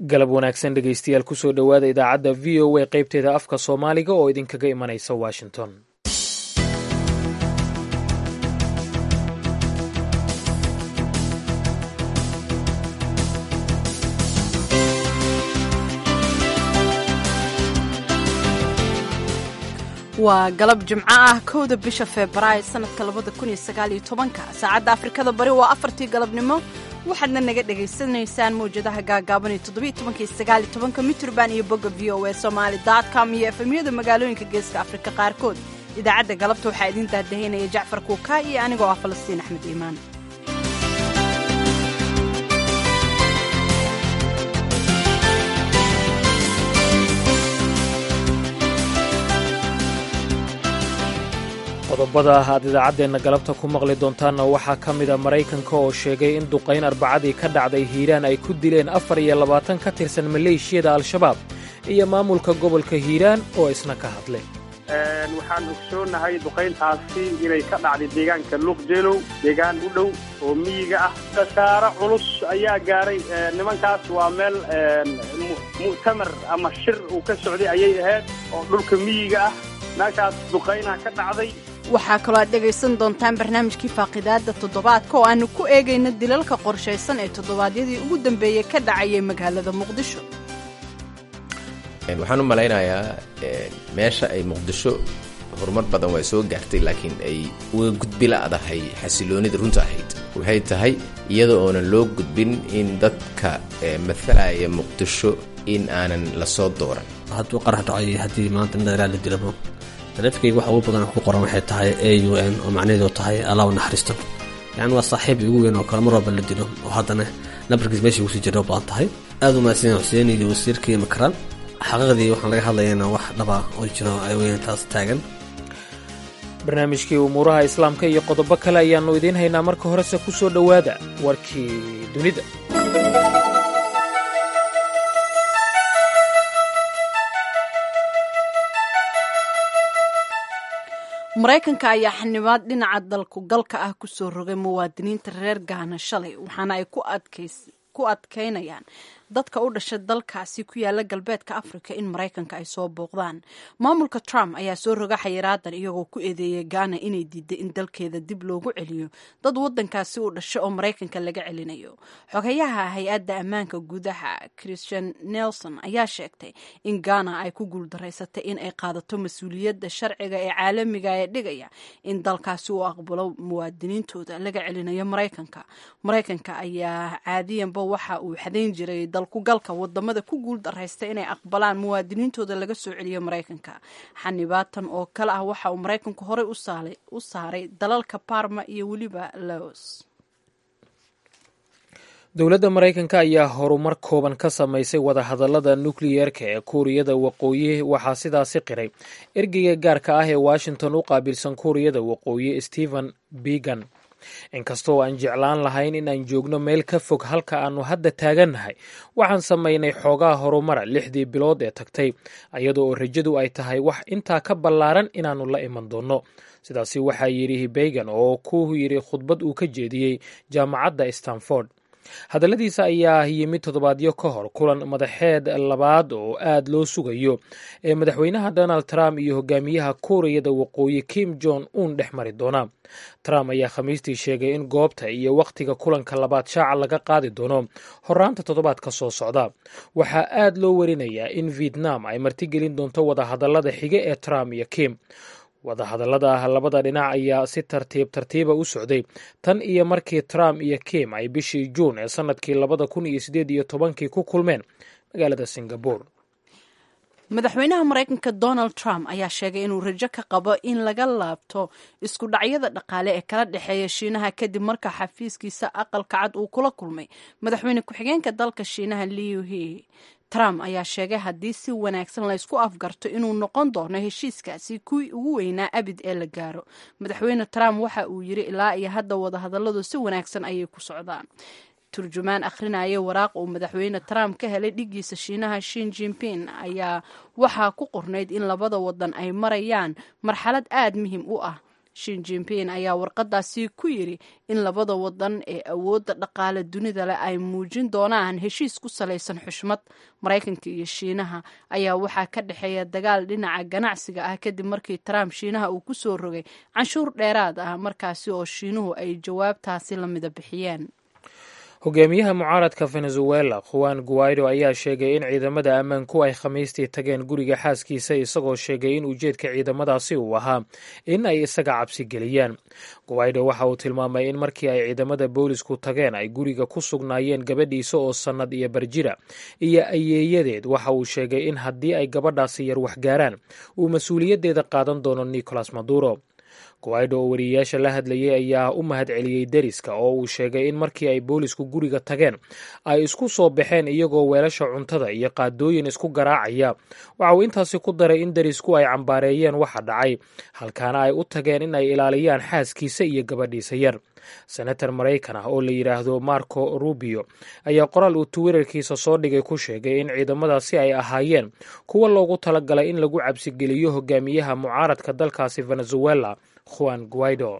galab wanaagsan dhegaystayaal kusoo dhowaada idaacadda v o a qaybteeda afka soomaaliga oo idinkaga imanaysa washington waa galab jimco ah kowda bisha febraayo sanadka labada kun iyo sagaaliyo tobanka saacadda afrikada bari waa afartii galabnimo waxaadna naga dhagaysanaysaan mawjadaha gaagaaban iyo toddobiyo tobanka iyo sagaaliyo tobanka mitrban iyo bogga v o a somaali dot com iyo efemyada magaalooyinka geeska afrika qaarkood idaacadda galabta waxaa idiin daahdahaynaya jacfar kuukaa iyo anigoo ah falastiin axmed iimaan qodobada aad idaacaddeenna galabta ku maqli doontaanna waxaa ka mida maraykanka oo sheegay in duqayn arbacadii ka dhacday hiiraan ay ku dileen afar iyo labaatan ka tirsan maleeshiyada al-shabaab iyo maamulka gobolka hiiraan oo isna ka hadlay waxaan ogsoonahay duqayntaasi inay ka dhacday deegaanka luuqjeelow deegaan u dhow oo miyiga ah khasaaro culus ayaa gaaray nimankaas waa meel mu'tamar ama shir uu ka socday ayay ahayd oo dhulka miyiga ah meeshaas duqaynaa ka dhacday waxaa kaloo aad dhegaysan doontaan barnaamijkii faaqidaadda toddobaadka oo aanu ku eegayno dilalka qorshaysan ee toddobaadyadii ugu dambeeyey ka dhacayay magaalada muqdisho waxaan u malaynayaa meesha ay muqdisho horumar badan waa soo gaartay laakiin ay uga gudbi la'dahay xasiloonida runta ahayd waxay tahay iyada oonan loo gudbin in dadka matalaya muqdisho in aanan lasoo dooran hadduu qarax dhacay haddii maanta nadalaa la dilabo taleefkayga waxa ugu badan ku qoran waxay tahay a u n oo macnaheedu tahay allah u naxariisto yacni waa saaxiib igu weyn oo kale mar walba la dilo oo haddana nabarkiis meesha ugusii jira u badan tahay aad u mahadsan xuseen iyo wasiirkii makaraan xaqiiqdii waxaan laga hadlayana wax dhaba oo jiro ay weyn taas taagan barnaamijkii umuuraha islaamka iyo qodobo kale ayaannu idiin haynaa marka horese ku soo dhowaada warkii dunida maraykanka ayaa xanibaad dhinaca dalku galka ah ku soo rogay muwaadiniinta reer gaana shalay waxaana ay ku adkaynayaan dadka u dhashay dalkaasi ku yaala galbeedka afrika in maraykanka ay soo booqdaan maamulka trump ayaa soo roga xayiraadan iyagoo ku eedeeyay gaana inay diiday in dalkeeda dib loogu celiyo dad wadankaasi u dhashay oo maraykanka laga celinayo xogayaha hay-adda ammaanka gudaha christian nelson ayaa sheegtay in gaana ay ku guuldaraysatay in ay qaadato mas-uuliyadda sharciga ee caalamiga ee dhigaya in dalkaasi uu aqbalo muwaadiniintooda laga celinayo maraykanka maraykanka ayaa caadiyanba waxa uu xadayn jiray kugalka wadamada ku guul daraysta inay aqbalaan muwaadiniintooda laga soo celiyo maraykanka xanibaatan oo kale ah waxa uu maraykanku horey u saaray dalalka barma iyo weliba laos dowladda maraykanka ayaa horumar kooban ka samaysay wadahadallada nukliyeerka ee kuuriyada waqooyi waxaa sidaasi qiray ergeyga gaarka ah ee washington u qaabilsan kuuriyada waqooyi stephen began inkastoo aan jeclaan lahayn in aan joogno meel ka fog halka aannu hadda taagannahay waxaan samaynay xoogaa horumara lixdii bilood ee tagtay iyadoo oo rajadu ay tahay wax intaa ka ballaaran inaannu la iman doonno sidaasi waxaa yidhi began oo ku yidhi khudbad uu ka jeediyey jaamacadda stanford hadalladiisa ayaa yimid toddobaadyo ka hor kulan madaxeed labaad oo aad loo sugayo ee madaxweynaha donald trump iyo hogaamiyaha kuuriyada waqooyi kim jong un dhex mari doona trump ayaa khamiistii sheegay in goobta iyo wakhtiga kulanka labaad shaaca laga qaadi doono horaanta toddobaadka soo socda waxaa aad loo warinayaa in vietnam ay martigelin doonto wadahadallada xige ee trump iyo kim wadahadallada labada dhinac ayaa si tartiib tartiiba u socday tan iyo markii trump iyo kim ay bishii juun ee sannadkii labada kun iyo sideed iyo tobankii ku kulmeen magaalada singabore madaxweynaha maraykanka donald trump ayaa sheegay inuu rajo ka qabo in laga laabto isku dhacyada dhaqaale ee kala dhexeeya shiinaha kadib marka xafiiskiisa aqalka cad uu kula kulmay madaxweyne ku-xigeenka dalka shiinaha liu he trump ayaa sheegay haddii si wanaagsan laysku afgarto inuu noqon doono heshiiskaasi kuwii ugu weynaa abid ee la gaaro madaxweyne trump waxa uu yiri ilaa iyo hadda wadahadalladu si wanaagsan ayay ku socdaan turjumaan akhrinaya waraaq uu madaxweyne trump ka helay dhigiisa shiinaha shin jinping ayaa waxaa ku qornayd in labada wadan ay marayaan marxalad aad muhiim u ah shin jimpin ayaa warqadaasi ku yidhi in labada wadan ee awoodda dhaqaale dunida leh ay muujin doonaan heshiis ku salaysan xushmad maraykanka iyo shiinaha ayaa waxaa ka dhexeeya dagaal dhinaca ganacsiga ah kadib markii trump shiinaha uu ku soo rogay canshuur dheeraad ah markaasi oo shiinuhu ay jawaabtaasi la mida bixiyeen hogaamiyaha mucaaradka venezuela juan guaido ayaa sheegay in ciidamada ammaanku ay khamiistii tageen guriga xaaskiisa isagoo sheegay in ujeedka ciidamadaasi uu ahaa in ay isaga cabsi geliyaan guaido waxa uu tilmaamay in markii ay ciidamada boolisku tageen ay guriga ku sugnaayeen gabadhiisa oo sannad iyo barjira iyo ayeeyadeed waxa uu sheegay in haddii ay gabadhaasi yar waxgaaraan uu mas-uuliyaddeeda qaadan doono nicolas maduro guaido oo wariyeyaasha la hadlayay ayaa u mahad celiyey deriska oo uu sheegay in markii ay boolisku guriga tageen ay isku soo baxeen iyagoo weelasha cuntada iyo qaadooyin isku garaacaya waxa uu intaasi ku daray in derisku ay cambaareeyeen waxa dhacay halkaana ay u tageen in ay ilaaliyaan xaaskiisa iyo gabadhiisa yar senator maraykan ah oo la yidhaahdo marco rubio ayaa qoraal uu twitterkiisa soo dhigay ku sheegay in ciidamadaasi ay ahaayeen kuwa loogu talagalay in lagu cabsigeliyo hogaamiyaha mucaaradka dalkaasi venezuela juan guaido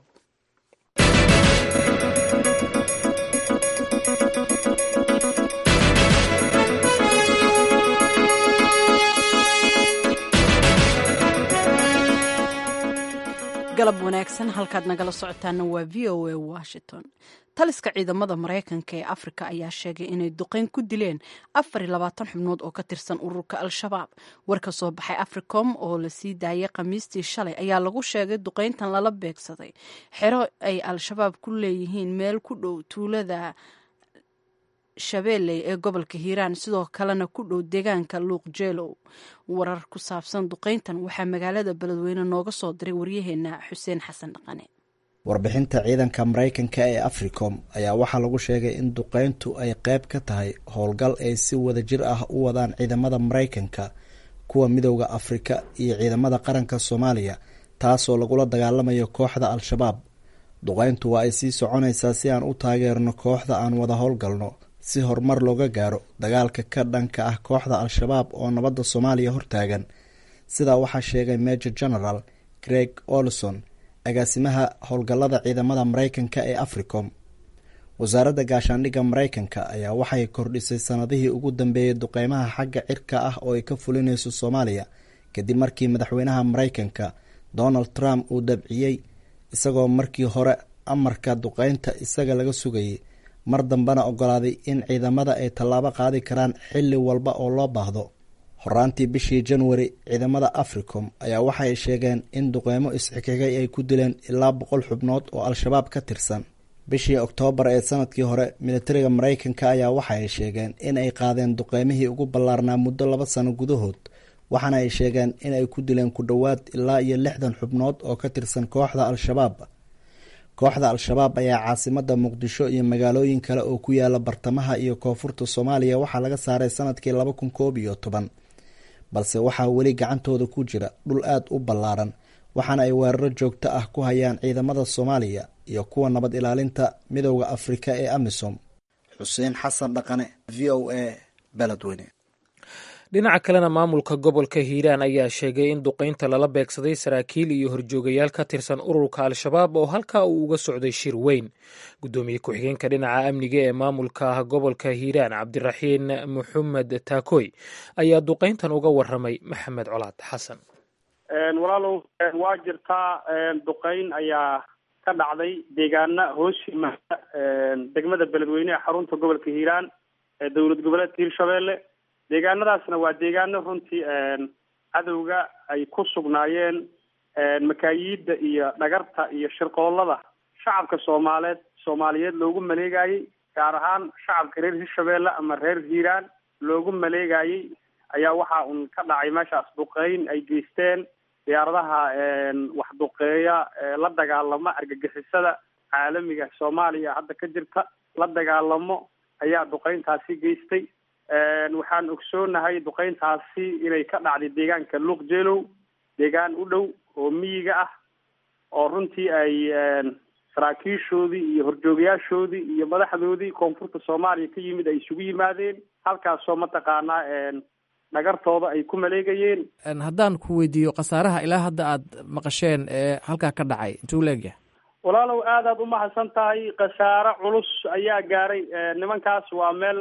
galab wanaagsan halkaad nagala socotaana waa v o a washington taliska ciidamada maraykanka ee afrika ayaa sheegay inay duqeyn ku dileen afar iyo labaatan xubnood oo ka tirsan ururka al-shabaab war ka soo baxay africom oo lasii daayay khamiistii shalay ayaa lagu sheegay duqeyntan lala beegsaday xero ay al-shabaab ku leeyihiin meel ku dhow tuulada shabeelley ee gobolka hiiraan sidoo kalena ku dhow deegaanka luuq jeelow warar ku saabsan duqeyntan waxaa magaalada beledweyne nooga soo diray waryaheena xuseen xasan dhaqane warbixinta ciidanka maraykanka ee africom ayaa waxaa lagu sheegay in duqeyntu ay qayb ka tahay howlgal ay si wada jir ah u wadaan ciidamada maraykanka kuwa midowda afrika iyo ciidamada qaranka soomaaliya taasoo lagula dagaalamayo kooxda al-shabaab duqeyntu waa ay sii soconaysaa si aan u taageerno kooxda aan wada howlgalno si horumar looga gaaro dagaalka ka dhanka ah kooxda al-shabaab oo nabadda soomaaliya hortaagan sidaa waxaa sheegay major general greg olson agaasimaha howlgallada ciidamada maraykanka ee africom wasaaradda gaashaandhigga maraykanka ayaa waxay kordhisay sanadihii ugu dambeeyey duqeymaha xagga cirka ah oo ay ka fulinayso soomaaliya kadib markii madaxweynaha maraykanka donald trump uu dabciyey isagoo markii hore amarka duqeynta isaga laga sugayay mar dambena ogolaaday in ciidamada ay tallaabo qaadi karaan xilli walba oo loo baahdo horaantii bishii januari ciidamada africom ayaa waxay sheegeen in duqeymo isxigxigay ay ku dileen ilaa boqol xubnood oo al-shabaab ka tirsan bishii oktoobar ee sanadkii hore militariga maraykanka ayaa waxa ay sheegeen in ay qaadeen duqeymihii ugu ballaarnaa muddo laba sano gudahood waxaana ay sheegeen in ay ku dileen ku dhowaad ilaa iyo lixdan xubnood oo ka tirsan kooxda al-shabaab kooxda al-shabaab ayaa caasimada muqdisho iyo magaalooyin kale oo ku yaala bartamaha iyo koonfurta soomaaliya waxaa laga saaray sanadkii laba kun koob iyo toban balse waxaa weli gacantooda ku jira dhul aada u ballaaran waxaana ay weeraro joogto ah ku hayaan ciidamada soomaaliya iyo kuwa nabad ilaalinta midowda afrika ee amisom xuseen xasan dhaqane v o a beledweyne dhinaca kalena maamulka gobolka hiiraan ayaa sheegay in duqeynta lala beegsaday saraakiil iyo horjoogayaal ka tirsan ururka al-shabaab oo halkaa uu uga socday shir weyn guddoomiye ku-xigeenka dhinaca amniga ee maamulka gobolka hiiraan cabdiraxiin maxamed taakoy ayaa duqeyntan uga waramay maxamed colaad xasan walaalow waa jirtaa duqeyn ayaa ka dhacday deegaana hoos yimaada degmada beledweyne ee xarunta gobolka hiiraan ee dowlad goboleedka hirshabeelle deegaanadaasna waa deegaano runtii cadowga ay ku sugnaayeen makaayiidda iyo dhagarta iyo shirqoollada shacabka soomaaleed soomaaliyeed loogu maleegayey gaar ahaan shacabka reer hirshabeelle ama reer hiiraan loogu maleegayey ayaa waxa un ka dhacay meeshaas duqeyn ay geysteen diyaaradaha wax duqeeya la dagaalama argagixisada caalamiga soomaaliya hadda ka jirta la dagaalamo ayaa duqeyntaasi geystay waxaan ogsoonahay duqeyntaasi inay ka dhacday deegaanka luuq jeelow deegaan u dhow oo miyiga ah oo runtii ay saraakiishoodii iyo horjoogayaashoodii iyo madaxdoodii koonfurta soomaaliya ka yimid ay isugu yimaadeen halkaasoo mataqaanaa dhagartooda ay ku maleegayeen haddaan ku weydiiyo khasaaraha ilaa hadda aad maqasheen ee halkaa ka dhacay intuu leegyahay walaalow aadaad umahadsan tahay khasaare culus ayaa gaaray nimankaas waa meel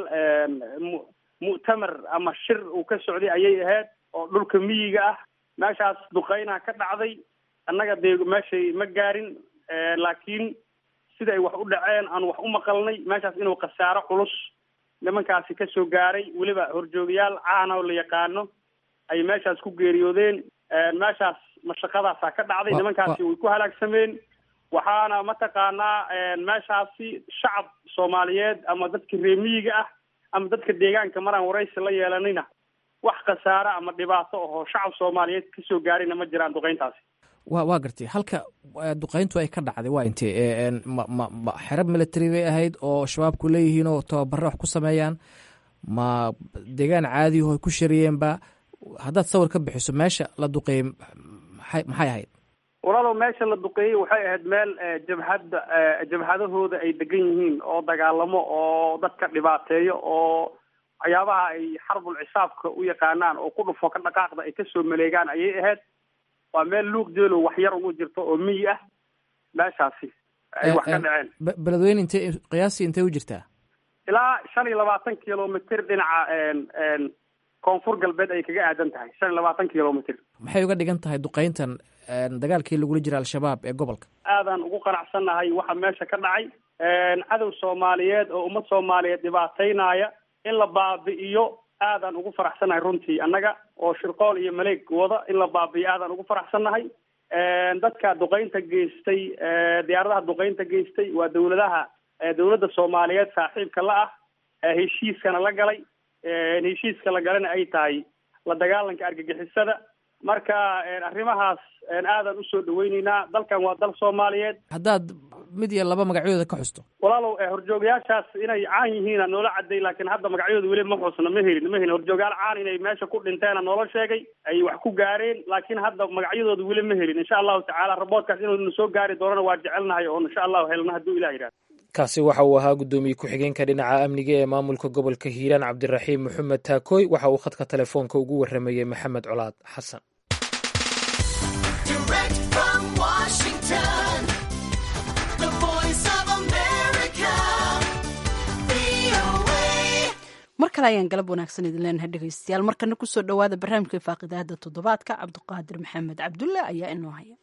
mu- mu'tamar ama shir uu ka socday ayay ahayd oo dhulka miyiga ah meeshaas duqeynaha ka dhacday annaga dee meeshay ma gaarin laakiin sida ay wax u dhaceen aan wax u maqalnay meeshaas inuu khasaaro culus nimankaasi ka soo gaaray weliba horjoogayaal caana oo la yaqaano ay meeshaas ku geeriyoodeen meeshaas mashaqadaasaa ka dhacday Wa- nimankaasi way ku halaagsameen waxaana mataqaanaa meeshaasi shacab soomaaliyeed ama dadka reer miyiga ah ama dadka deegaanka maraan waraysi la yeelanina wax khasaare ama dhibaato ahoo shacab soomaaliyeed kasoo gaarina ma jiraan duqeyntaasi wa waa gartay halka eh, duqeyntu ay ka dhacday waa intee Eh, en, ma ma ma xerab military bay ahayd oo shabaabku leeyihiin oo tababare wax ku sameeyaan ma deegaan caadiyaho ay ku shariyeenba haddaad sawir ka bixiso meesha la duqeeyey maxay maxay ahayd walaalow meesha la duqeeyey waxay ahayd meel eh, jabhadda eh, jabhadahooda ay degan yihiin oo dagaalamo oo dadka dhibaateeyo oo waxyaabaha ay xarbul cisaabka u yaqaanaan oo ku dhufo ka dhaqaaqda ay kasoo maleegaan ayay ahayd waa meel luuq jeelo wax yar ugu jirto oo miyi ah meeshaasi ay Eh, wax ka en, dhaceen be- beledweyne intee qiyaastii intee u jirtaa ilaa shan iyo labaatan kilomitr dhinaca en en koonfur galbeed ay kaga aadan tahay shan iyo labaatan kilomitr maxay uga dhigan tahay duqeyntan en, dagaalkii lagula jira al-shabaab ee gobolka aadaan ugu qanacsannahay waxa meesha ka dhacay cadow soomaaliyeed oo ummad soomaaliyeed dhibaataynaya in la baabi'iyo aadaan ugu faraxsannahay runtii annaga oo shirqool iyo maleeg wada in la baabi'iyo aadaan ugu faraxsannahay dadka duqeynta geystay diyaaradaha duqeynta geystay waa dawladaha dawladda soomaaliyeed saaxiibka la ah heshiiskana la galay heshiiska la galana ay tahay la dagaalanka argagixisada marka arrimahaas aadaan usoo dhaweyneynaa dalkan waa dal soomaaliyeed haddaad mid iyo laba magacyadooda ka xusto walaalow horjoogayaashaas inay caan yihiina noola caday laakiin hadda magacyadooda weli ma xusna ma helin ma helin horjoogayaal caan inay meesha ku dhinteena noola sheegay ay wax ku gaareen laakiin hadda magacyadooda weli ma helin insha allahu tacaala raboodkaas inuu soo gaari doonana waa jecelnahay oo insha allahu helna hadduu ilah yidhahdo kaasi waxa uu ahaa guddoomiye ku-xigeenka dhinaca amniga ee maamulka gobolka hiiraan cabdiraxiim maxamed taakooy waxa uu khadka telefoonka ugu waramayey maxamed colaad xasan Direct from Washington, the voice of America, VOA. mar kale ayaan galab wanaagsan idin leenahay dhegaystayaal markana kusoo dhowaada barnaamijka faaqidaada toddobaadka cabdiqaadir maxamed cabdulle ayaa inoo haya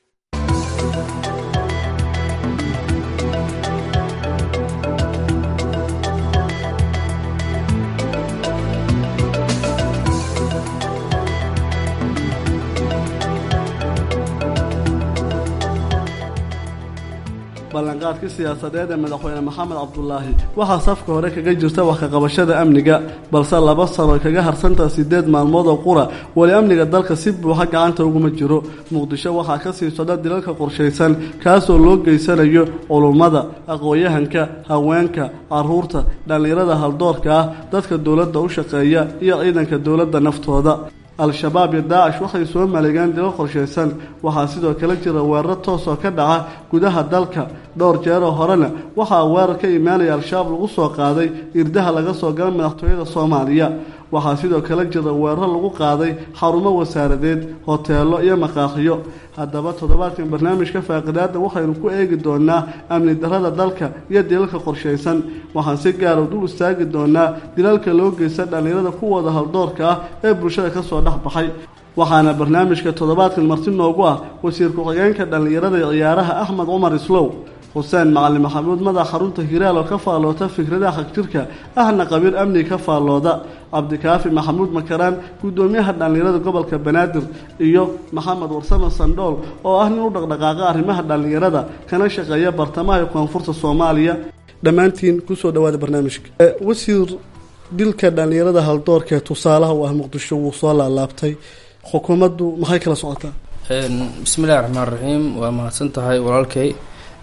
ballanqaadkii siyaasadeed ee madaxweyne maxamed cabdulaahi waxaa safka hore kaga jirta wax ka qabashada amniga balse laba sano ay kaga harsantaha sideed maalmood oo qura weli amniga dalka si buuxa gacanta uguma jiro muqdisho waxaa ka sii socda dilalka qorshaysan kaasoo loo geysanayo culummada aqoon-yahanka haweenka caruurta dhallinyarada haldoorka ah dadka dowladda u shaqeeya iyo ciidanka dowladda naftooda al-shabaab iyo daacish waxay soo maleegeen dilo qorshaysan waxaa sidoo kale jira weeraro toos oo ka dhaca gudaha dalka dhowr jeeroo horena waxaa weerar ka imaanaya al-shabaab lagu soo qaaday irdaha laga soo gala madaxtooyada soomaaliya waxaa sidoo kale jira weeraro lagu qaaday xarumo wasaaradeed hoteelo iyo maqaaqiyo haddaba toddobaadkan barnaamijka faaqidaada waxaynu ku eegi doonaa amni darada dalka iyo dilalka qorshaysan waxaan si gaara dul istaagi doonaa dilalka loo geysta dhallinyarada kuwooda haldoorka ah ee bulshada kasoo dhex baxay waxaana barnaamijka toddobaadkan marti noogu ah wasiir ku-xigeenka dhallinyarada iyo ciyaaraha axmed cumar islow xuseen macalin maxamuud madax xarunta hiraal oo ka faalloota fikradaha xagjirka ahna qabiil amniga ka faallooda cabdikaafi maxamuud makaraan guddoomiyaha dhallinyarada gobolka banaadir iyo maxamed warsame sandhool oo ah nin u dhaqdhaqaaqa arrimaha dhallinyarada kana shaqeeya bartamaha iyo koonfurta soomaaliya dhammaantiin kusoo dhawaada barnaamijka wasiir dilka dhallinyarada haldoorka ee tusaalaha u ah muqdisho wuu soo laalaabtay xukuumaddu maxay kala socotaa bismillahi raxmaan raxiim waa mahadsan tahay walaalkay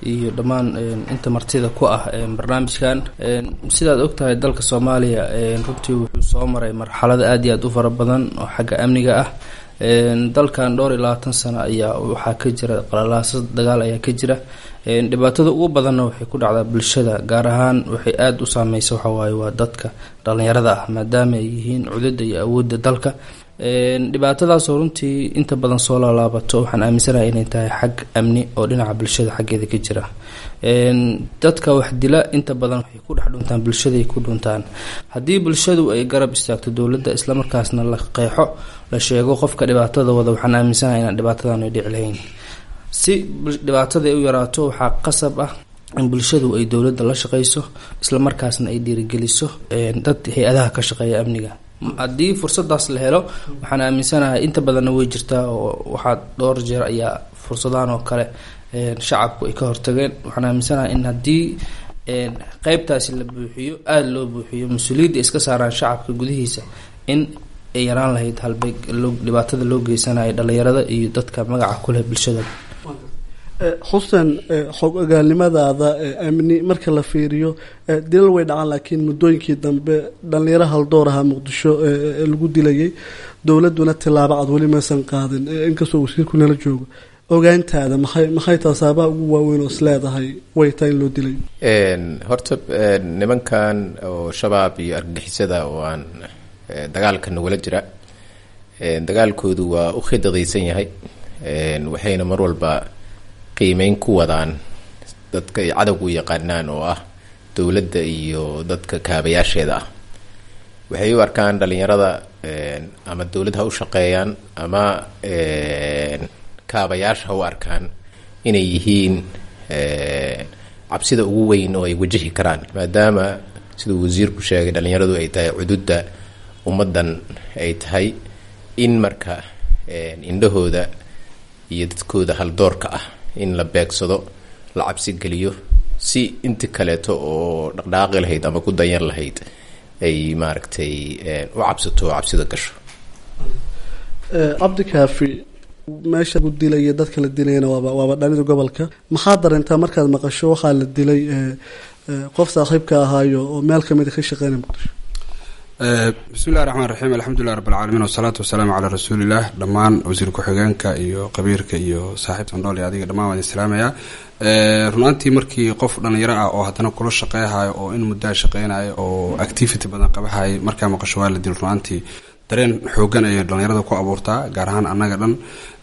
iyo dhammaan inta martida ku ah barnaamijkan sidaad ogtahay dalka soomaaliya runtii wuxuu soo maray marxalado aad iyo aad u fara badan oo xagga amniga ah dalkan dhowr iyo labaatan sano ayaa waxaa ka jira qalalaasa dagaal ayaa ka jira dhibaatada ugu badanna waxay ku dhacdaa bulshada gaar ahaan waxay aada u saameysa waxawaaye waa dadka dhalinyarada ah maadaama ay yihiin cudada iyo awoodda dalka dhibaatadaasoo runtii inta badan soo laalaabato waxaan aaminsanahay inay tahay xag amni oo dhinaca bulshada xaggeeda ka jira dadka wax dila inta badan waxay ku dhex dhuntaan bulshaday ku dhuntaan haddii bulshadu ay garab istaagto dowladda islamarkaasna la qeexo la sheego qofka dhibaatada wada waxaan aaminsanahay inaan dhibaatadan ay dhici lahayn si dhibaatada ay u yaraato waxaa qasab ah in bulshadu ay dowladda la shaqeyso islamarkaasna ay dhiirigeliso dad hay-adaha ka shaqeeya amniga haddii fursadaas la helo waxaan aaminsanahay inta badanna way jirtaa oo waxaa dhowr jeer ayaa fursadahan oo kale shacabku ay ka hortageen waxaan aaminsanahay in haddii qeybtaasi la buuxiyo aada loo buuxiyo mas-uuliyadda iska saaraan shacabka gudihiisa in ay yaraan lahayd halbeeg dhibaatada loo geysanayo dhalinyarada iyo dadka magaca kuleh bulshada xuseen xog ogaalnimadaada amni marka la fiiriyo dilal way dhacaan laakiin muddooyinkii dambe dhalinyaro haldoor ahaa muqdisho lagu dilayay dowladuna tilaabo cad weli maysan qaadin inkastoo wasiirku nala joogo ogaantaada maxay maxay taha saabaha ugu waaweyn oo is leedahay way tahay in loo dilay horta nimankan oo shabaab iyo argagixisada oo aan dagaalka nagula jira dagaalkoodu waa u khidadaysan yahay waxayna mar walba qiimeyn ku wadaan dadka ay cadowgu yaqaanaan oo ah dowladda iyo dadka kaabayaasheeda ah waxay u arkaan dhalinyarada ama dowlad ha u shaqeeyaan ama kaabayaasha ha u arkaan inay yihiin cabsida ugu weyn oo ay wajahi karaan maadaama siduu wasiirku sheegay dhalinyaradu ay tahay cududda ummaddan ay tahay in marka indhahooda iyo dadkooda haldoorka ah in la beegsado la cabsi geliyo si inti kaleeto oo dhaqdhaaqi lahayd ama ku dayan lahayd ay maaragtay u cabsato oo cabsida gasho cabdi kaafi meesha lagu dilaya dadka la dilayana waaba waaba dhalida gobolka maxaa dareentaa markaad maqasho waxaa la dilay qof saaxiibka ahaayo oo meel kamida ka shaqeynaya muqdisho bismi illahi raxmaan raxiim alxamdulilah rabbilcaalamiin wasalaatu wasalaamu calaa rasuulilah dhammaan wasiir ku-xigeenka iyo qabiirka iyo saaxiibta andhool iyo adiga dhammaan waan idin salaamayaa runaantii markii qof dhalinyaro ah oo haddana kula shaqeyhayo oo in muddaa shaqeynayo oo activity badan qabahayo markaa maqasho waa la dil runaantii dareen xoogan ayay dhalinyarada ku abuurtaa gaar ahaan annaga dhan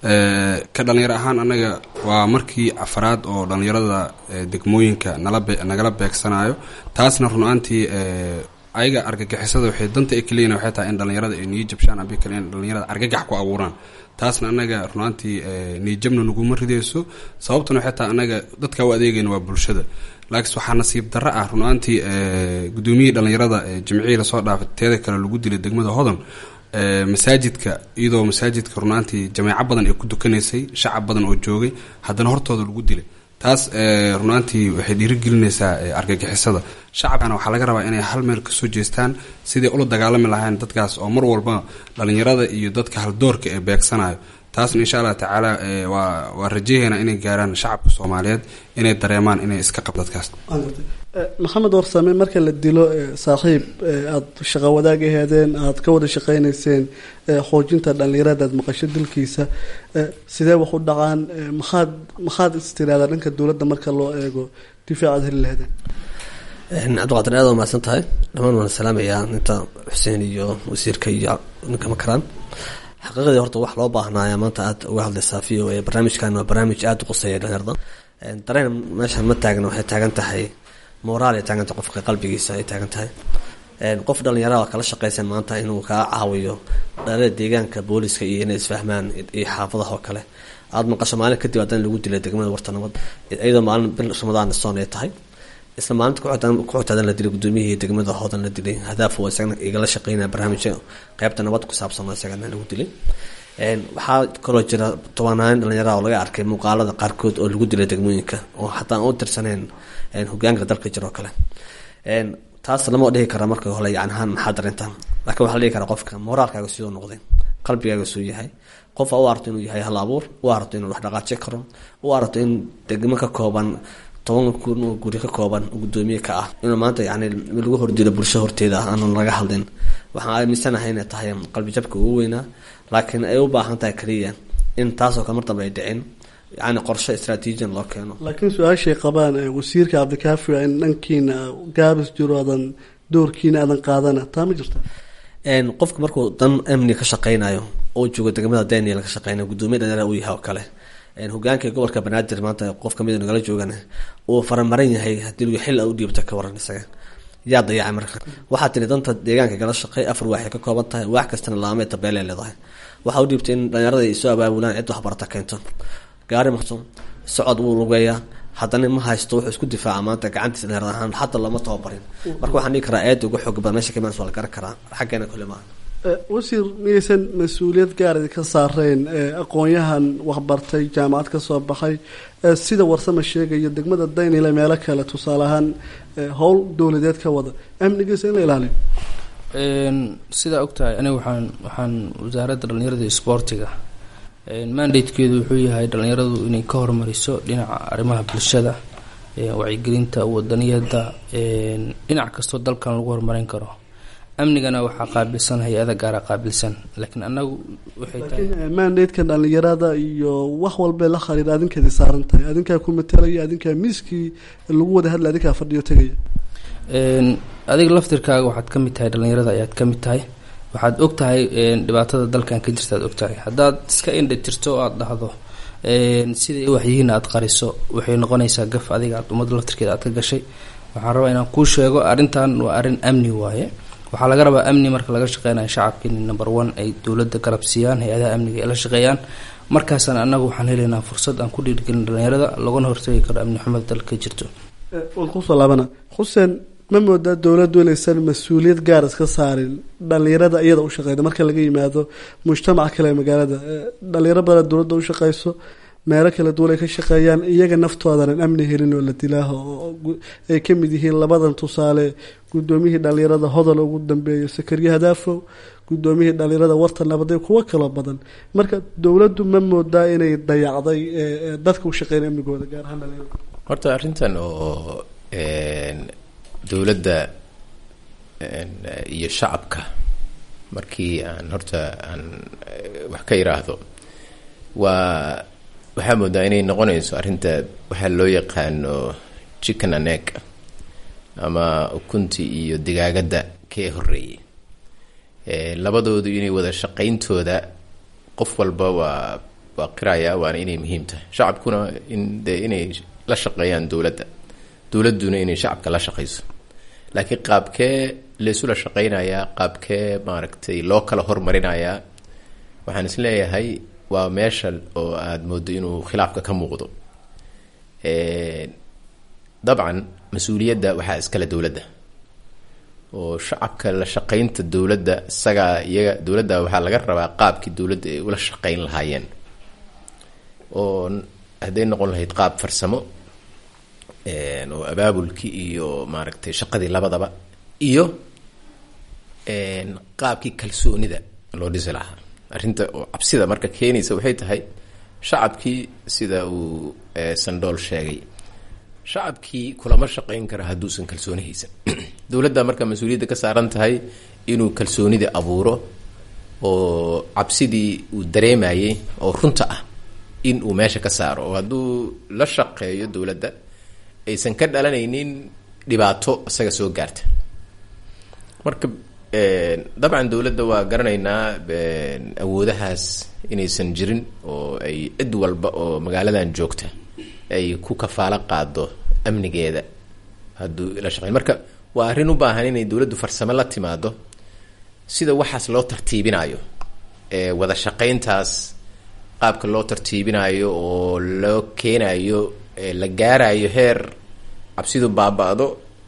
ka dhalinyaro ahaan annaga waa markii afaraad oo dhalinyarada degmooyinka nala nagala beegsanayo taasna runaantii ayaga argagixisada waxay danta ay kaleeyihin waxay tahay in dhalinyarada ay niyo jabshaan abi kale in dhalinyarada argagax ku abuuraan taasna annaga runaantii niyajabna naguma ridayso sababtuna waxay tahay annaga dadka u adeegayna waa bulshada laakiin waxaa nasiib darro ah runaantii gudoomiyihii dhalinyarada jimcihii lasoo dhaafay teeda kale lagu dilay degmada hodan masaajidka iyadoo masaajidka runaantii jameeco badan ay ku dukanaysay shacab badan oo joogay haddana hortooda lagu dilay taas runaantii waxay dhiirigelinaysaa argagixisada shacabkana waxaa laga rabaa inay hal meel kasoo jeestaan siday ula dagaalami lahayn dadkaas oo mar walba dhalinyarada iyo dadka haldoorka ee beegsanayo taasna insha allah tacaala waa waa rajayaynaa inay gaaraan shacabka soomaaliyeed inay dareemaan inay iska qab dadkaas maxamed warsame marka la dilo saaxiib aada shaqo wadaag aheedeen aada ka wada shaqeynayseen xoojinta dhalinyarada aad maqasho dilkiisa sidee wax u dhacaan maxaad maxaad istiraada dhanka dowladda marka loo eego difaacaad heli laheedeen cabdiqaadir aad waa mahadsan tahay dhammaan waan salaamayaa inta xuseen iyo wasiirka iyo ninka makaraan xaqiiqadii horta wax loo baahnaayaa maanta aad uga hadlaysaa v o a barnaamijkan waa barnaamij aada u quseeya dhalinyarada dareen meeshan ma taagna waxay taagan tahay moraal ay taagan tahay qofka qalbigiisa ay taagan tahay qof dhalinyarada kala shaqeysan maanta inuu kaa caawiyo dhalada deegaanka booliska iyo inay isfahmaan iyo xaafadaha oo kale aada maqasho maalin kadib haddana lagu dilay degmada warta nabad iyadoo maalin bil ramadaan soon ay tahay isla maalinta kuxutaadan la dilay gudoomiyihii degmada hoodan la dilay hadaaf oo isagana igala shaqeynaya barnaamijka qeybta nabad ku saabsan oo isagana lagu dilay waxaa kaloo jira tobanaan dhalinyarada oo laga arkay muuqaalada qaarkood oo lagu dilay degmooyinka oo xataa aan u tirsaneen hogaanka dalka jira oo kale taas lama dhihi kara marka hole yani ahaan maxaa darintaan laakiin waxaa la dhihi karaa qofka moraalkaaga sidoo noqday qalbigaaga suu yahay qofa u arto inuu yahay hal abuur u arto inuu wax dhaqaaji karo u arto in degmo ka kooban toban kun oo guri ka kooban oo guddoomiye ka ah inuu maanta yani lagu hordilo bulsho horteeda ah aanan laga hadlin waxaan aaminsanahay inay tahay qalbijabka ugu weynaa laakiin ay u baahan tahay kaliya in taasoo kale mar dambe ay dhicin yani qorshe istraatiijiyan loo keeno laakiin su-aashay qabaan ee wasiirka cabdikaafi waa in dhankiina gaabis jiro aadan doorkiina aadan qaadana taa ma jirta Een, qofka markuu dan amni ka shaqeynayo oo joogo degmada daniel ka shaqeynayo gudoomiye dhalinyara uu yahay oo kale Een, hogaanka gobolka banaadir maanta qof kamid nagala joogana uu faramaran yahay hadii lagu xil u dhiibto ka waran isaga yaa dayacay marka waxaa tiri danta deegaanka gala shaqey afar waaxay ka kooban tahay waax kastana laamee tabeelay leedahay waxaa u dhiibtay in dhalinyarada ay soo abaabulaan cid waxbarata keento gaari marto socod wuu lugeeyaa haddana ma haysto wuxuu isku difaaca maanta gacantiisa dhalinyarada ahaan xataa lama tababarin marka waxaan dhihi karaa aada uga xoog badan meesha kamaan waa la garan karaa xaggeena kule maaha Eh, wasiir miyaysan mas-uuliyad gaar idinka saareen eh, aqoon-yahan waxbartay jaamacad ka soo baxay eh, sida warsama sheegayo degmada daynile meelo kale tusaale ahaan eh, howl dowladeed ka wada amnigiisa in la ilaaliyo Een, sidaa ogtahay aniga waxaan waxaan wasaaradda dhalinyarada iyo isboortiga een, mandatekeedu wuxuu yahay dhalinyaradu inay ka hormariso dhinaca arrimaha bulshada een, wacyigelinta wadaniyada een, dhinac kastoo dalkan lagu horumarin karo amnigana waxaa qaabilsan hay-ada gaara qaabilsan laakiin anagu waxay tahay laakiin eh, mandatekan dhalinyarada iyo wax walbee la khariir adinkeedii saaran tahay adinkaa ku matalaya adinkaa miiskii lagu wada hadla adinkaa fadhiyo tegaya Een, adiga laftirkaaga waxaad ka mid tahay dhalinyarada ayaad ka mid tahay waxaad og tahay een, dhibaatada dalkan ka jirta aad og tahay haddaad iska indha tirto oo aada dhahdo een, siday waxyihiin aad qariso waxay noqonaysaa gaf adiga aad ummadda laftirkeeda aad ka gashay waxaan rabaa inaan kuu sheego arrintan waa arrin amni waaye waxaa laga rabaa amni marka laga shaqeynayo shacabka in number one ay dowladda garab siiyaan hay-adaha amniga ay la shaqeeyaan markaasaan annagu waxaan helaynaa fursad aan ku dhiirgelin dhalinyarada laguna hortagi karo amni xumada dalka ka jirto Eh, waan kusoo laabana xuseen ma moodaa dowladdu inaysan mas-uuliyad gaar iska saarin dhalinyarada iyada u shaqeyda marka laga yimaado mujtamaca kale ee magaalada Eh, dhalinyaro badan dowladda u shaqeyso meelo kala duwan ay ka shaqeeyaan iyaga naftoodanan amni helin oo la dilaaho oo gu- ay ka mid yihiin labadan tusaale gudoomiyihii dhalinyarada hodol ugu dambeeyo sakariye hadaafow gudoomiyihii dhalinyarada warta nabaday kuwo kaloo badan marka dowladdu ma moodaa inay dayacday eh, eh, dadka u shaqeynaya amnigooda gaar ahaan dhalinyarada horta arrintan oo een, dowladda een, iyo shacabka markii aan horta aan eh, wax ka iraahdo waa waxaa moodaa inay noqonayso arrinta waxaa loo yaqaano chicken and egg ama ukunti iyo digaagadda kee horeeyey Eh, labadoodu inay wada shaqayntooda qof walba waa waa qiraya waana inay muhiim tahay shacabkuna in de inay la shaqeeyaan dowladda dowladduna inay shacabka la shaqayso laakiin qaabkee laysula shaqaynayaa qaabkee maaragtay loo kala hormarinayaa waxaan is leeyahay waa meesha oo aada moodo inuu khilaafka ka muuqdo Eh, dabcan mas-uuliyadda waxaa iskale dowladda oo shacabka la shaqaynta dowladda isagaa iyaga dowladda waxaa laga rabaa qaabkii dowladda ay ula shaqayn lahaayeen oo n- hadday noqon lahayd qaab farsamo een, oo abaabulkii iyo maaragtay shaqadii labadaba iyo een, qaabkii kalsoonida loo dhisi lahaa arrinta oo cabsida marka keenaysa waxay tahay shacabkii sida uu eh, sandool sheegay shacabkii kulama shaqayn kara hadduusan kalsooni haysan dowladda marka mas-uuliyadda ka saaran tahay inuu kalsoonida abuuro oo cabsidii uu dareemayay oo runta ah in uu meesha ka saaro oo hadduu la shaqeeyo dowladda aysan ka dhalanaynin dhibaato isaga soo gaarta marka een, dabcan dowladda waa garanaynaa een, awoodahaas inaysan jirin oo ay cid walba oo magaaladan joogta ay ku kafaalo qaado amnigeeda hadduu la shaqeyn marka waa arrin u baahan inay dowladdu farsamo la timaado sida waxaas loo tartiibinayo ee wada shaqayntaas qaabka loo tartiibinayo oo loo keenayo ee la gaarayo heer cabsidu baaba-do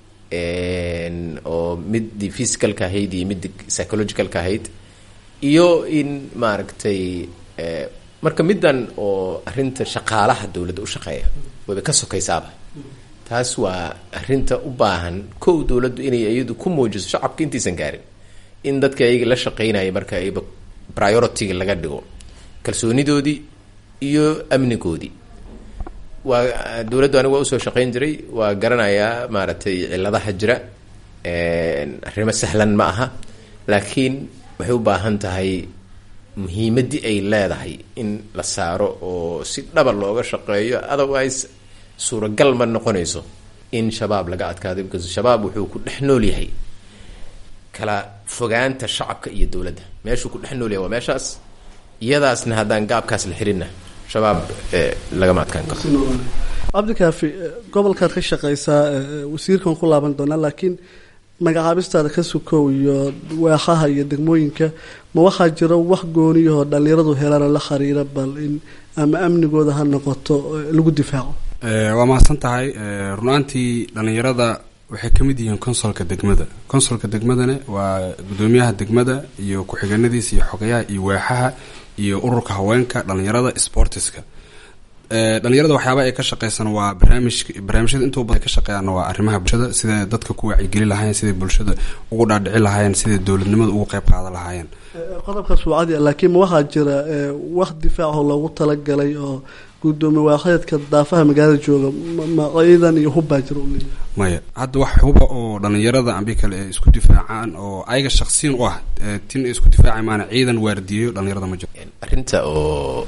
een, oo midii physicalka ahayd iyo midii psychologicalka ahayd iyo in maaragtay eh, marka middan oo arrinta shaqaalaha dowladda u shaqeeya wayba ka sokaysaaba taas waa arrinta u baahan kow dowladdu inay iyadu ku muujiso shacabka intaysan gaarin in dadka ayaga la shaqeynaya marka ayba priority-ga laga dhigo kalsoonidoodii iyo amnigoodii waa dowladdu anigu waa usoo shaqayn jiray waa garanayaa maaragtay ciladaha jira arrimo sahlan ma aha laakiin waxay u baahan tahay muhiimaddii ay leedahay in la saaro oo si dhaba looga shaqeeyo otherwise suuragal ma noqonayso in shabaab laga adkaado because shabaab wuxuu ku dhex nool yahay kala fogaanta shacabka iyo dowladda meeshuu ku dhex nool yahay waa meeshaas iyadaasna haddaan gaabkaas la xirinna shabaab lagama adkaan karo cabdikaafi gobolkaad ka shaqaysaa wasiirkan ku laaban doonaa laakiin magacaabistaada ka sukow iyo waaxaha iyo degmooyinka ma waxaa jiro wax gooniyahoo dhallinyaradu helana la khariira bal in ama amnigooda ha noqoto lagu difaaco waa mahadsan tahay runaantii dhallinyarada waxay ka mid yihiin consolka degmada consolka degmadana waa gudoomiyaha degmada iyo ku-xigeenadiisa iyo xogayaha iyo waaxaha iyo ururka haweenka dhallinyarada sportiska dhalinyarada waxyaaba ay ka shaqeysan waa barnaamij barnaamijyada intuu badan ka shaqeeyaan waa arrimaha bulshada siday dadka ku wacyigeli lahaayeen siday bulshada ugu dhaadhici lahaayeen siday dowladnimada ugu qeyb qaadan lahaayeen qodobkaas waa cadi laakiin ma waxaa jira wax difaaco loogu talagalay oo gudoomiye waaxeedka daafaha magaalada jooga ma ciidan iyo hubbaa jira u leeyahay maya hadda wax huba oo dhalinyarada ambi kale ay isku difaacaan oo ayaga shaksiyan u ah tin ay isku difaaca maana ciidan waardiyeyo dhalinyarada ma jiro arrinta oo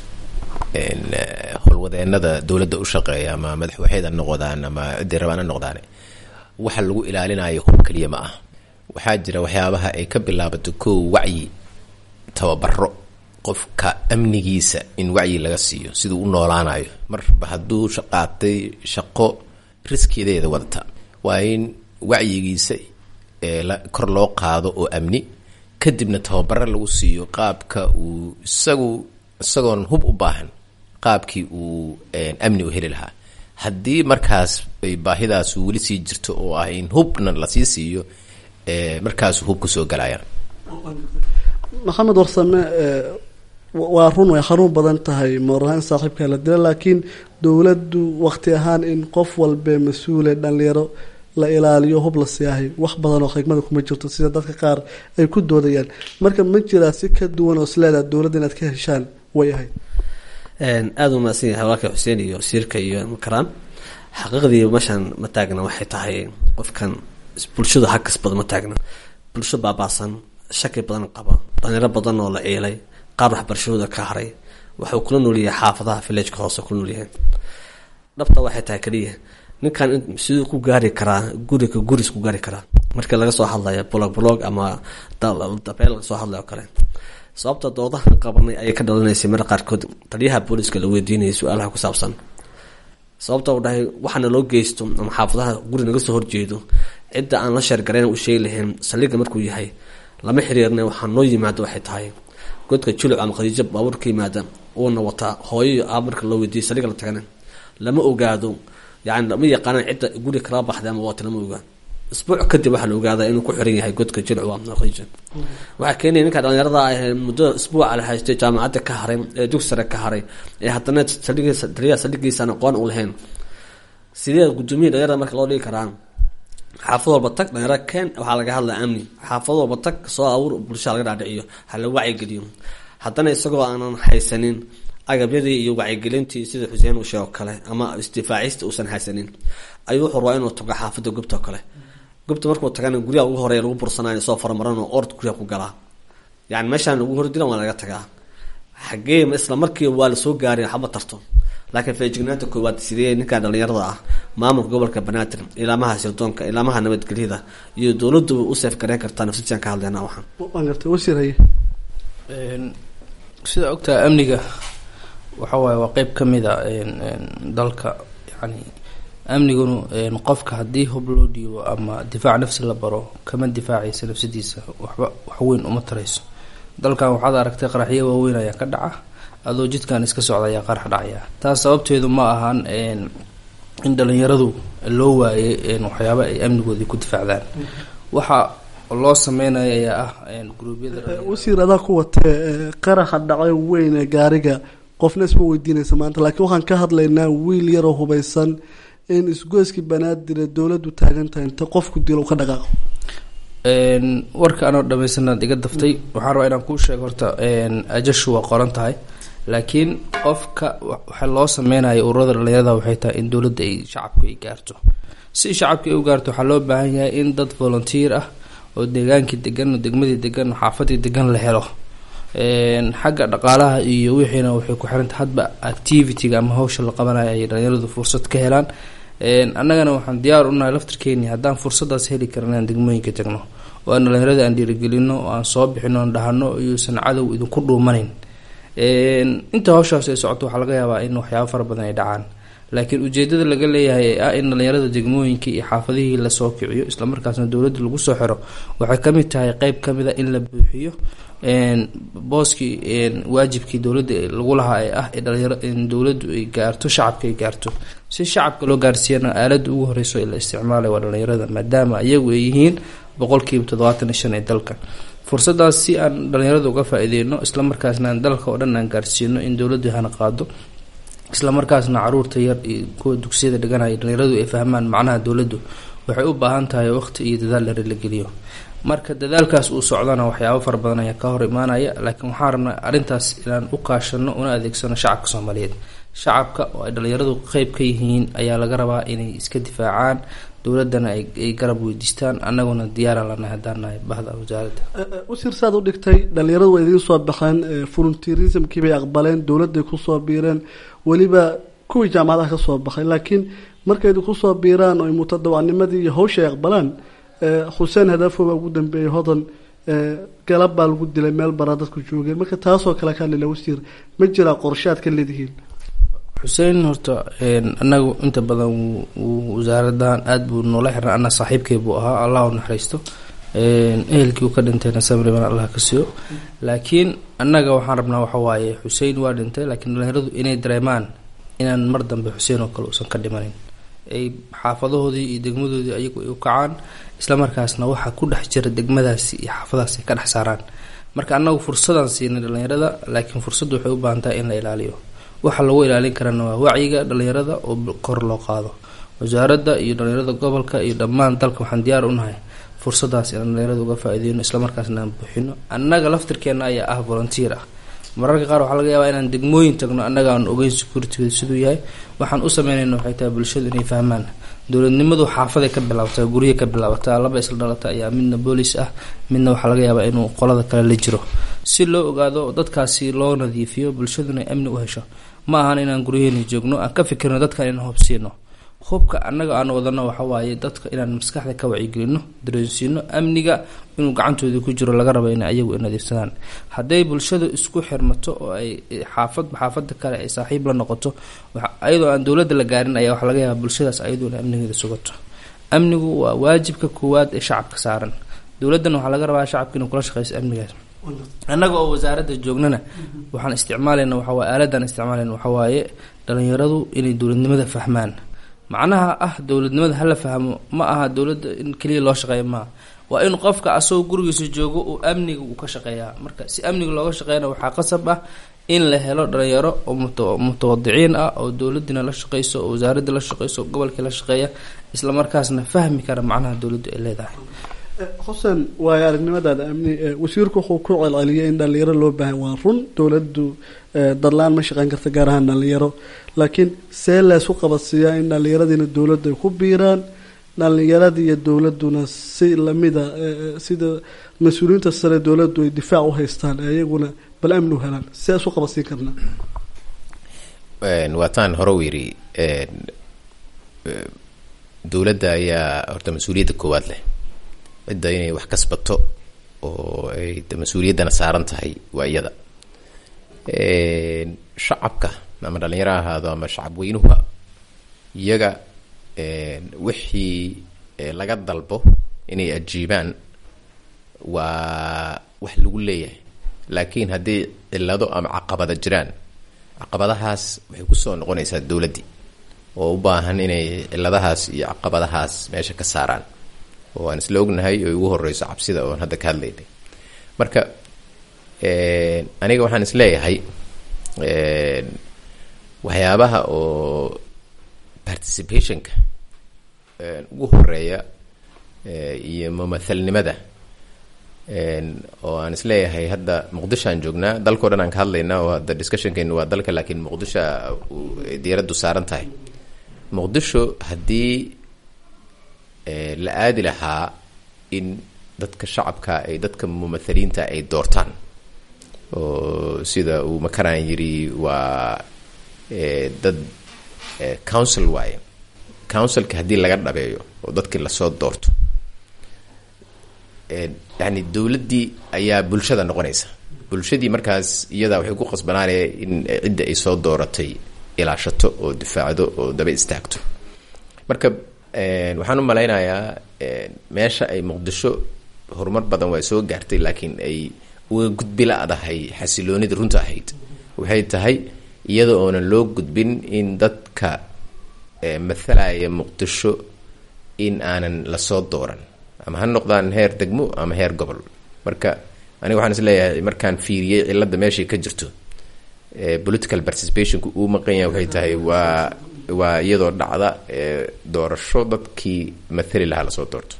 howlwadeenada dowladda u shaqeeya ama madaxwaxeed ha noqdaan ama ciddii rabaan ha noqdaan waxa lagu ilaalinayo hub keliya ma ah waxaa jira waxyaabaha ay ka bilaabato kow wacyi tababaro qofka amnigiisa in wacyi laga siiyo siduu u noolaanayo marba hadduu qaatay shaqo riskiyadeeda wadata waa in wacyigiisa kor loo qaado oo amni kadibna tababaro lagu siiyo qaabka uu isagu isagoon hub u baahan qaabkii uu amni u heli lahaa haddii markaas ay baahidaas weli sii jirto oo ah in hubna lasii siiyo markaasuu hub kusoo galayaan maxamed warsame waa run way xanuun badan tahay moorahaan saaxiibkaa la dila laakiin dowladdu waqti ahaan in qof walbee mas-uule dhalinyaro la ilaaliyo hub la siyaahay wax badan oo xigmada kuma jirto sida dadka qaar ay ku doodayaan marka ma jiraa si ka duwan oo isleedaha dowladda inaad ka heshaan way ahayd aada u mahadsan yahay walaalka xuseen iyo wasiirka iyo karaan xaqiiqdii meeshaan ma taagna waxay tahay qofkan bulshadu hakasbada ma taagna bulsho baabaasan shaki badan qaba dhalinyaro badan oo la ciilay qaar waxbarashadooda ka haray waxuu kula noolyahay xaafadaha villageka hoose kula noolyahay dhabta waxay tahay keliya ninkan siduu ku gaari karaa guriga guris ku gaari karaa markii laga soo hadlaya blog blog ama dabeel laga soo hadlay oo kale sababta doodahan qabanay ayay ka dhalanaysay mar qaarkood taliyaha booliska la weydiinayay su-aalaha ku saabsan sababta u dhahay waxaana loo geysto ama xaafadaha guri naga soo horjeedo cidda aan la sheergarayn u sheegi lahayn saldhiga markuu yahay lama xiriirna waxaa noo yimaado waxay tahay godka juluc ama khadiijo baabuur ka yimaada uuna wataa hooyo iyo aab marka loo weydiiyay saldhiga la tagana lama ogaado yani lama yaqaanaan cidda guri kala baxday ama waata lama ogaa isbuuc kadib waxaa la ogaadaa inuu ku xiran yahay godka jilcu ama khadiija waxaa keenaya ninka dhalinyarada ah muddo isbuuca la haystay jaamacadda ka haray ee dugsi sare ka haray ee haddana saldhigiisa taliyaha saldhigiisaan aqoon u lahayn sidee gudoomiya dhalinyarada marka loo dhigi karaa xaafad walba tag dhalinyaro keen waxaa laga hadlaa amni xaafad walba tag soo abuur bulshada laga dhaadhiciyo ha la wacyigeliyo haddana isagoo aanan haysanin agabyadii iyo wacyigelintii sida xuseen uu sheego kale ama isdifaacista uusan haysanin ayuu wuxuu rabaa inuu tago xaafadda gubta oo kale gubta markuu tagana guryaha ugu horeya lagu bursanayo soo faramaran oo ord guryaha ku galaa yani meeshaan lagu hordilan waa laga tagaa xagee isla markiiba waa lasoo gaaray waxba tarto laakiin feejignaanta koowaad sidee ninkan dhalinyarada ah maamulka gobolka banaadir ilaamaha sirdoonka ilaamaha nabadgelyada iyo dowladuba u seef gareyn kartaa nafsijaan ka hadleyna waxaan waan gartay wasiir haye sida ogtaha amniga waxa waaye waa qeyb ka mid a dalka yani amnigunu qofka haddii hub loo dhiibo ama difaac nafsi la baro kama difaacaysa nafsadiisa waxba waxweyn uma tarayso dalkan waxaad aragtay qaraxyo waaweyn ayaa ka dhaca adoo jidkan iska socda ayaa qarax dhacaya taas sababteedu ma ahan in dhalinyaradu loo waayay waxyaaba ay amnigoodii ku difaacdaan waxa loo sameynaya ayaa ah gruubyada wasiir adaa ku watee qaraxa dhacay weyn ee gaariga qofna isma weydiinaysa maanta laakiin waxaan ka hadlaynaa wiil yaroo hubaysan in isgoyskii banaadir ee dowladdu taagan tahay inta qofku dilo ka dhaqaaqo warka anoo dhamaysanaad iga daftay waxaan rabaa inaan kuu sheego horta ajashu waa qoran tahay laakiin qofka waxa loo sameynayo ururada dhalinyarada waxay tahay in dowladda ay shacabka ay gaarto si shacabka ay u gaarto waxaa loo baahan yahay in dad volunteer ah oo deegaankii degan oo degmadii degan oo xaafadii degan la helo xagga dhaqaalaha iyo wixiina waxay ku xiranta hadba activity-ga ama hawsha la qabanayo ay dhalinyaradu fursad ka helaan annagana waxaan diyaar unahay laftirkeeni haddaan fursadaas heli karan inaan degmooyinka tagno oo aan dhalinyarada aan dhiirigelino oo aan soo bixino aan dhahano iyuusan cadow idinku dhuumanin inta hawshaas ay socoto waxaa laga yaabaa in waxyaabo fara badan ay dhacaan laakiin ujeedada laga leeyahay ee ah in dhalinyarada degmooyinkii iyo xaafadihii lasoo kiciyo islamarkaasna dowladda lagu soo xiro waxay kamid tahay qeyb kamid a in la buuxiyo booskii waajibkii dowladda lagu lahaa ee ah dhalinyaro in dowladdu ay gaarto shacabka ay gaarto si shacabka loo gaarsiiyana aalada ugu horeyso ee la isticmaalay waa dhalinyarada maadaama iyagu ay yihiin boqolkiiba toddobaatan iyo shan ee dalka fursadaas si aan dhalinyarada uga faa-iideyno islamarkaasna aan dalka oo dhan aan gaarsiino in dowladdu hana qaado islamarkaasna caruurta yar iyo kuwa dugsiyada dhiganaya dhalinyaradu ay fahmaan macnaha dowladdu waxay u baahan tahay waqti iyo dadaal dheer la geliyo marka dadaalkaas uu socdana waxyaabo fara badan ayaa ka hor imaanaya laakiin waxaan rabnaa arrintaas inaan u kaashano una adeegsano shacabka soomaaliyeed shacabka oo ay dhalinyaradu qeyb ka yihiin ayaa laga rabaa inay iska difaacaan dowladana ay garab weydiistaan annaguna diyaaran lanahay haddaan nahay bahda wasaaradda wasiir saad u dhigtay dhalinyaradu waa idiin soo baxeen volunteerismkii bay aqbaleen dowladday kusoo biireen weliba kuwii jaamacadaha ka soo baxay laakiin markay idinku soo biiraan oo mutadawacnimadii iyo hawsha ay aqbalaan xuseen hadaafo baa ugu dambeeyey hodan galab baa lagu dilay meel baraa dadku joogeen marka taasoo kale ka hadlila wasiir ma jiraa qorshaad ka leedihiin xuseen horta anagu inta badan wasaaradan aada buu noola xiran ana saaxiibkay buu ahaa allah u naxariisto ehelkii uu ka dhintayna samriban allah ka siiyo laakiin annaga waxaan rabnaa waxa waaye xuseen waa dhintay laakiin dhalinyaradu inay dareemaan inaan mar dambe xuseen oo kale uusan ka dhimanin ay xaafadahoodii iyo degmadoodii ayagu ay u kacaan islamarkaasna waxaa ku dhex jira degmadaasi iyo xaafadaasi ay ka dhex saaraan marka annagu fursadaan siinay dhalinyarada laakiin fursaddu waxay u baahan tahay in la ilaaliyo waxa lagu ilaalin karana waa wacyiga dhalinyarada oo kor loo qaado wasaaradda iyo dhalinyarada gobolka iyo dhammaan dalka waxaan diyaar unahay fursadaas inaan dhalinyarada uga faa-ideyno islamarkaasna aan buuxino annaga laftirkeena ayaa ah volunteer ah mararka qaar waxaa laga yaabaa inaan degmooyin tagno annaga aan ogeyn security siduu yahay waxaan u sameynayna waxay tahay bulshadu inay fahmaan dowladnimadu xaafaday ka bilaabataa gurye ka bilaabataa laba isla dhalata ayaa midna boolis ah midna waxaa laga yaabaa inuu qolada kale la jiro si loo ogaado dadkaasi loo nadiifiyo bulshaduna ay amni u hesho ma ahan inaan guryaheena joogno aan ka fikirno dadkan inaan hubsiino hubka annaga aan wadano waxawaaye dadka inaan maskaxda ka wacyigelino dareensiino amniga inuu gacantoodii ku jiro laga rabo in ayagu ay nadiifsadaan hadday bulshadu isku xirmato oo ay xaafadba xaafada kale ay saaxiib la noqoto ayadoo aan dowladda la gaarin ayaa waxaa laga yaabaa bulshadaas ayadu inay amnigeeda sugato amnigu waa waajibka koowaad ee shacabka saaran dowladdana waxaa laga rabaa shacabka inuu kula shaqeyso amnigaas annaga oo wasaaradda joognana waxaan isticmaalayna waxawaaye aaladan isticmaalayna waxawaaye dhalinyaradu inay dowladnimada fahmaan macnaha ah dowladnimada hala fahmo ma aha dowladda in keliya loo shaqeeya maaha waa in qofka asagoo gurigiisa joogo uu amniga uu ka shaqeeyaa marka si amniga looga shaqeeyana waxaa qasab ah in la helo dhalinyaro oo mutawadiciin ah oo dowladina la shaqeyso oo wasaaradda la shaqeyso oo gobolkii la shaqeeya islamarkaasna fahmi kara macnaha dowladdu ay leedahay xuseen waayo aragnimadaada amni wasiirku wuxuu ku celceliyay in dhalinyaro loo baahan waa run dowladdu darlaan ma shaqeyn karta gaar ahaan dhalinyaro laakiin see leesu qabadsiiyaa in dhalinyaradiina dowladdu ay ku biiraan dhalinyaradii iyo dowladuna si lamida sida mas-uuliyiinta sare dowladdu ay difaac u haystaan ee iyaguna bal amni u helaan see isu qabadsiin karnaa waataan hore u yidhi dowladda ayaa horta mas-uuliyadda koowaad leh cidda inay wax kasbato oo ay mas-uuliyaddana saaran tahay waa iyada shacabka ama dhalinyaro ha ahaado ama shacab weynuha iyaga wixii laga dalbo inay ajiibaan waa wax lagu leeyahay laakiin haddii cilado ama caqabada jiraan caqabadahaas waxay kusoo noqonaysaa dowladdii oo u baahan inay ciladahaas iyo caqabadahaas meesha ka saaraan oo aan isla ognahay oo ugu horeyso cabsida oon hadda ka hadlaynay marka aniga waxaan isleeyahay waxyaabaha oo participationka ugu horeeya iyo mumathalnimada oo aan isleeyahay hadda muqdisho aan joognaa dalkao dhan aan ka hadlaynaa oo hadda discussionkeenu waa dalka laakiin muqdisho diyaaraddu saaran tahay muqdisho haddii la aadi lahaa in dadka shacabka ay dadka mumathaliinta ay doortaan oo sida uu makaraan yiri waa dad council waaye councilka haddii laga dhabeeyo oo dadkii lasoo doorto yani dowladdii ayaa bulshada noqonaysa bulshadii markaas iyadaa waxay ku qasbanaanaya in cidda ay soo dooratay ilaashato oo difaacdo oo daba istaagto marka waxaan u malaynayaa meesha ay muqdisho horumar badan waa soo gaartay laakiin ay uga gudbi la-dahay xasiloonida runta ahayd waxay tahay iyada oonan loo gudbin in dadka mathalaya muqdisho in aanan lasoo dooran ama ha noqdaan heer degmo ama heer gobol marka aniga waxaan isleeyahay markaan fiiriyey cilada meeshay ka jirto political participationku uu maqan yahay waxay tahay waa waa iyadoo dhacda doorasho dadkii mathali lahaa lasoo doorto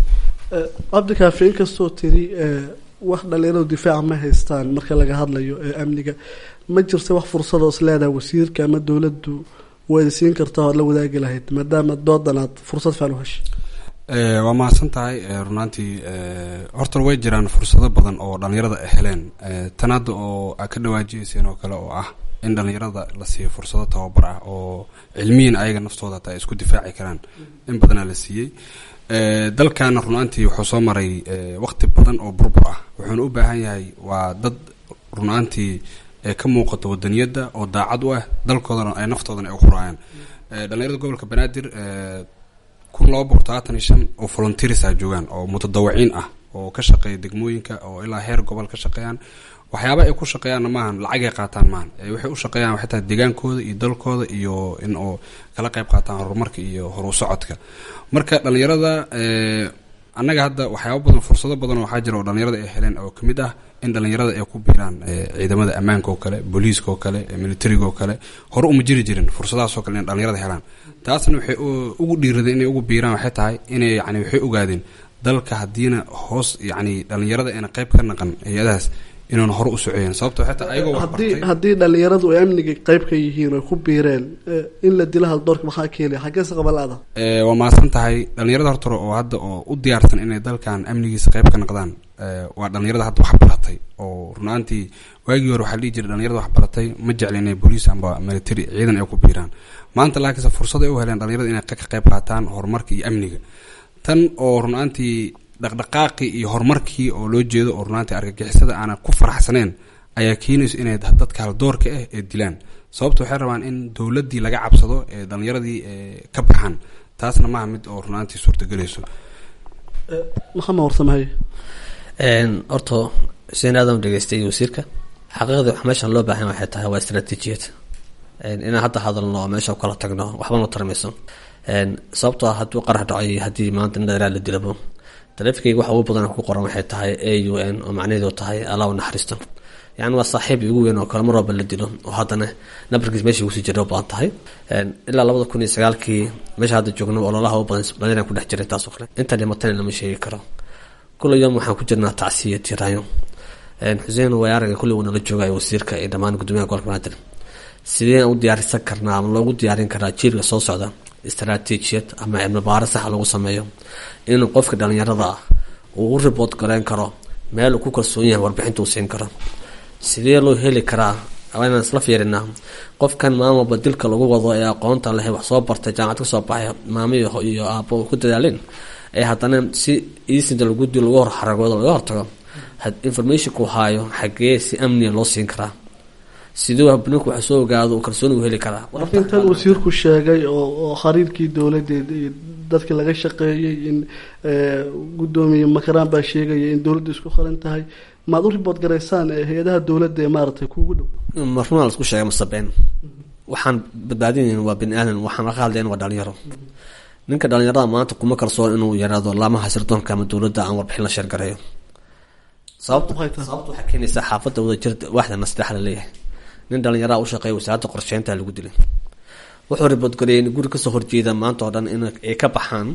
cabdikaafi inkastoo tiri wax dhalinyaradu difaaca ma haystaan marka laga hadlayo ee amniga ma jirta wax fursadoo is leedahay wasiirka ama dowladdu waad siin kartaa oad la wadaagi lahayd maadaama doodan aad fursad fiican u heshay waa mahadsan tahay runaantii horta way jiraan fursado badan oo dhalinyarada ay heleen tan hadda oo aa ka dhawaajiyeyseen oo kale oo ah in dhalinyarada la siiyo fursado tababar ah oo cilmiyan ayaga naftooda hataa ay isku difaaci karaan in badanaa la siiyey dalkana runaantii wuxuu soo maray waqti badan oo burbur ah wuxuuna u baahan yahay waa dad runaantii ka muuqato wadaniyadda oo daacad u ah dalkoodana ay naftoodana ay uquraayaan dhalinyarada gobolka banaadir kun laba boqol todobaatan iyo shan oo volunteersa joogaan oo mutadawiciin ah oo ka shaqeeya degmooyinka oo ilaa heer gobol ka shaqeeyaan waxyaaba ay ku shaqeeyaanna maahan lacagay qaataan maahan waxay u shaqeeyaan waxay tahay degaankooda iyo dalkooda iyo in oo kala qayb qaataan horumarka iyo horu socodka marka dhalinyarada annaga hadda waxyaaba badan fursado badan waxaa jira oo dhalinyarada ay heleen oo kamid ah in dhalinyarada ay ku biiraan ciidamada ammaanka oo kale booliiska oo kale militariga oo kale hore uma jiri jirin fursadahaas oo kale in dhalinyarada helaan taasna waxay ugu dhiiradeen inay ugu biiraan waxay tahay inay yani waxay ogaadeen dalka haddiina hoos yani dhalinyarada ayna qayb ka naqan hay-adahaas inuuna hore u socoyeen sababto xitaa ayagoo haddii haddii dhalinyaradu ay amniga qayb ka yihiin oo ku biireen in la dilo haldoorka maxaa keenaya xaggeese qabalaada waa mahadsan tahay dhalinyarada hortore oo hadda oo u diyaarsan inay dalkan amnigiisa qayb ka naqdaan waa dhalinyarada hadda wax baratay oo runaantii waagii hore waxaa dhihi jiray dhalinyarada wax baratay ma jecla inay booliis amba military ciidan ay ku biiraan maanta laakiinse fursad ay u heleen dhalinyarada inay ka qayb qaataan horumarka iyo amniga tan oo runaantii dhaqdhaqaaqii iyo horumarkii oo loo jeedo oo runaantii argagixisada aanan ku faraxsaneen ayaa keenayso inay dadka haldoorka ah ee dilaan sababta waxay rabaan in dowladdii laga cabsado ee dhalinyaradii ka baxaan taasna maaha mid oo runaantii suurtagelayso maxamed warsamahaye horta xuseen aadam dhegeystay wasiirka xaqiiqdii wax meeshan loo baahan waxay tahay waa istaraatiijiyad inaan hadda hadalno oo meesha kala tagno waxba noo tarmayso sababtoo ah hadduu qarax dhaco iyo haddii maanta in dheeraa la dilabo taleefankayga waxa ugu badan ku qoran waxay tahay a u n oo macnaheedu tahay allah u naxariisto yani waa saaxiib ugu weyn oo kale mar walba la dilo oo haddana nabarkiis meesha ugusii jira u badan tahay ilaa labada kun iyo sagaalkii meesha hadda joogno ololaha u badan dhalinyaraan ku dhex jiray taasoo kale inta dhimatana lama sheegi karo kula yom waxaan ku jirnaa tacsiya tiraayo xuseen wayaaraga kulli uu nala joogayo wasiirka iyo dhammaan gudoomiyaha gobolka banaadir sideen u diyaarisan karnaa ama loogu diyaarin karaa jiilka soo socda istaraatiijiyad ama cilmi baaro saxa lagu sameeyo inuu qofka dhalinyarada ah uu u ribood gareyn karo meel uu ku kalsoon yahay warbixinta uu siin karo sidee loo heli karaa inaan isla fiirinaa qofkan maamulba dilka lagu wado ee aqoonta leh wax soo bartay jaamacad kasoo baxay maamo iyo aabo ku dadaaleen ee haddana si iisinta lagu dil lagu hor xaragoodo laga hortago informationku haayo xagee si amniga loo siin karaa siduu habninku wax soo ogaado uu kalsooni u heli karaa laakiin tan wasiirku sheegay oo oo xiriirkii dowladeed iyo dadka laga shaqeeyey in gudoomiye makaraan baa sheegaya in dowladda isku qaran tahay maad u ribood garaysaan hay-adaha dowladda ee maaragtay kuugu dhow marnaa la isku sheegay masabeen waxaan badbaadinayn waa bini aadan waxaan laga hadlayn waa dhalinyaro ninka dhalinyarada maanta kuma kalsoon inuu yaraado laamaha sirdoonka ama dowladda aan warbixin la sheergareeyo sababta sababta waxaa keenaysaa xaafadda wadajir waaxda nasdex la leeyahay nin dhalinyaraa u shaqeeya wasaaradda qorsheynta lagu dilay wuxuu riboodgareeyay in guri kasoo horjeeda maanta oo dhan in ay ka baxaan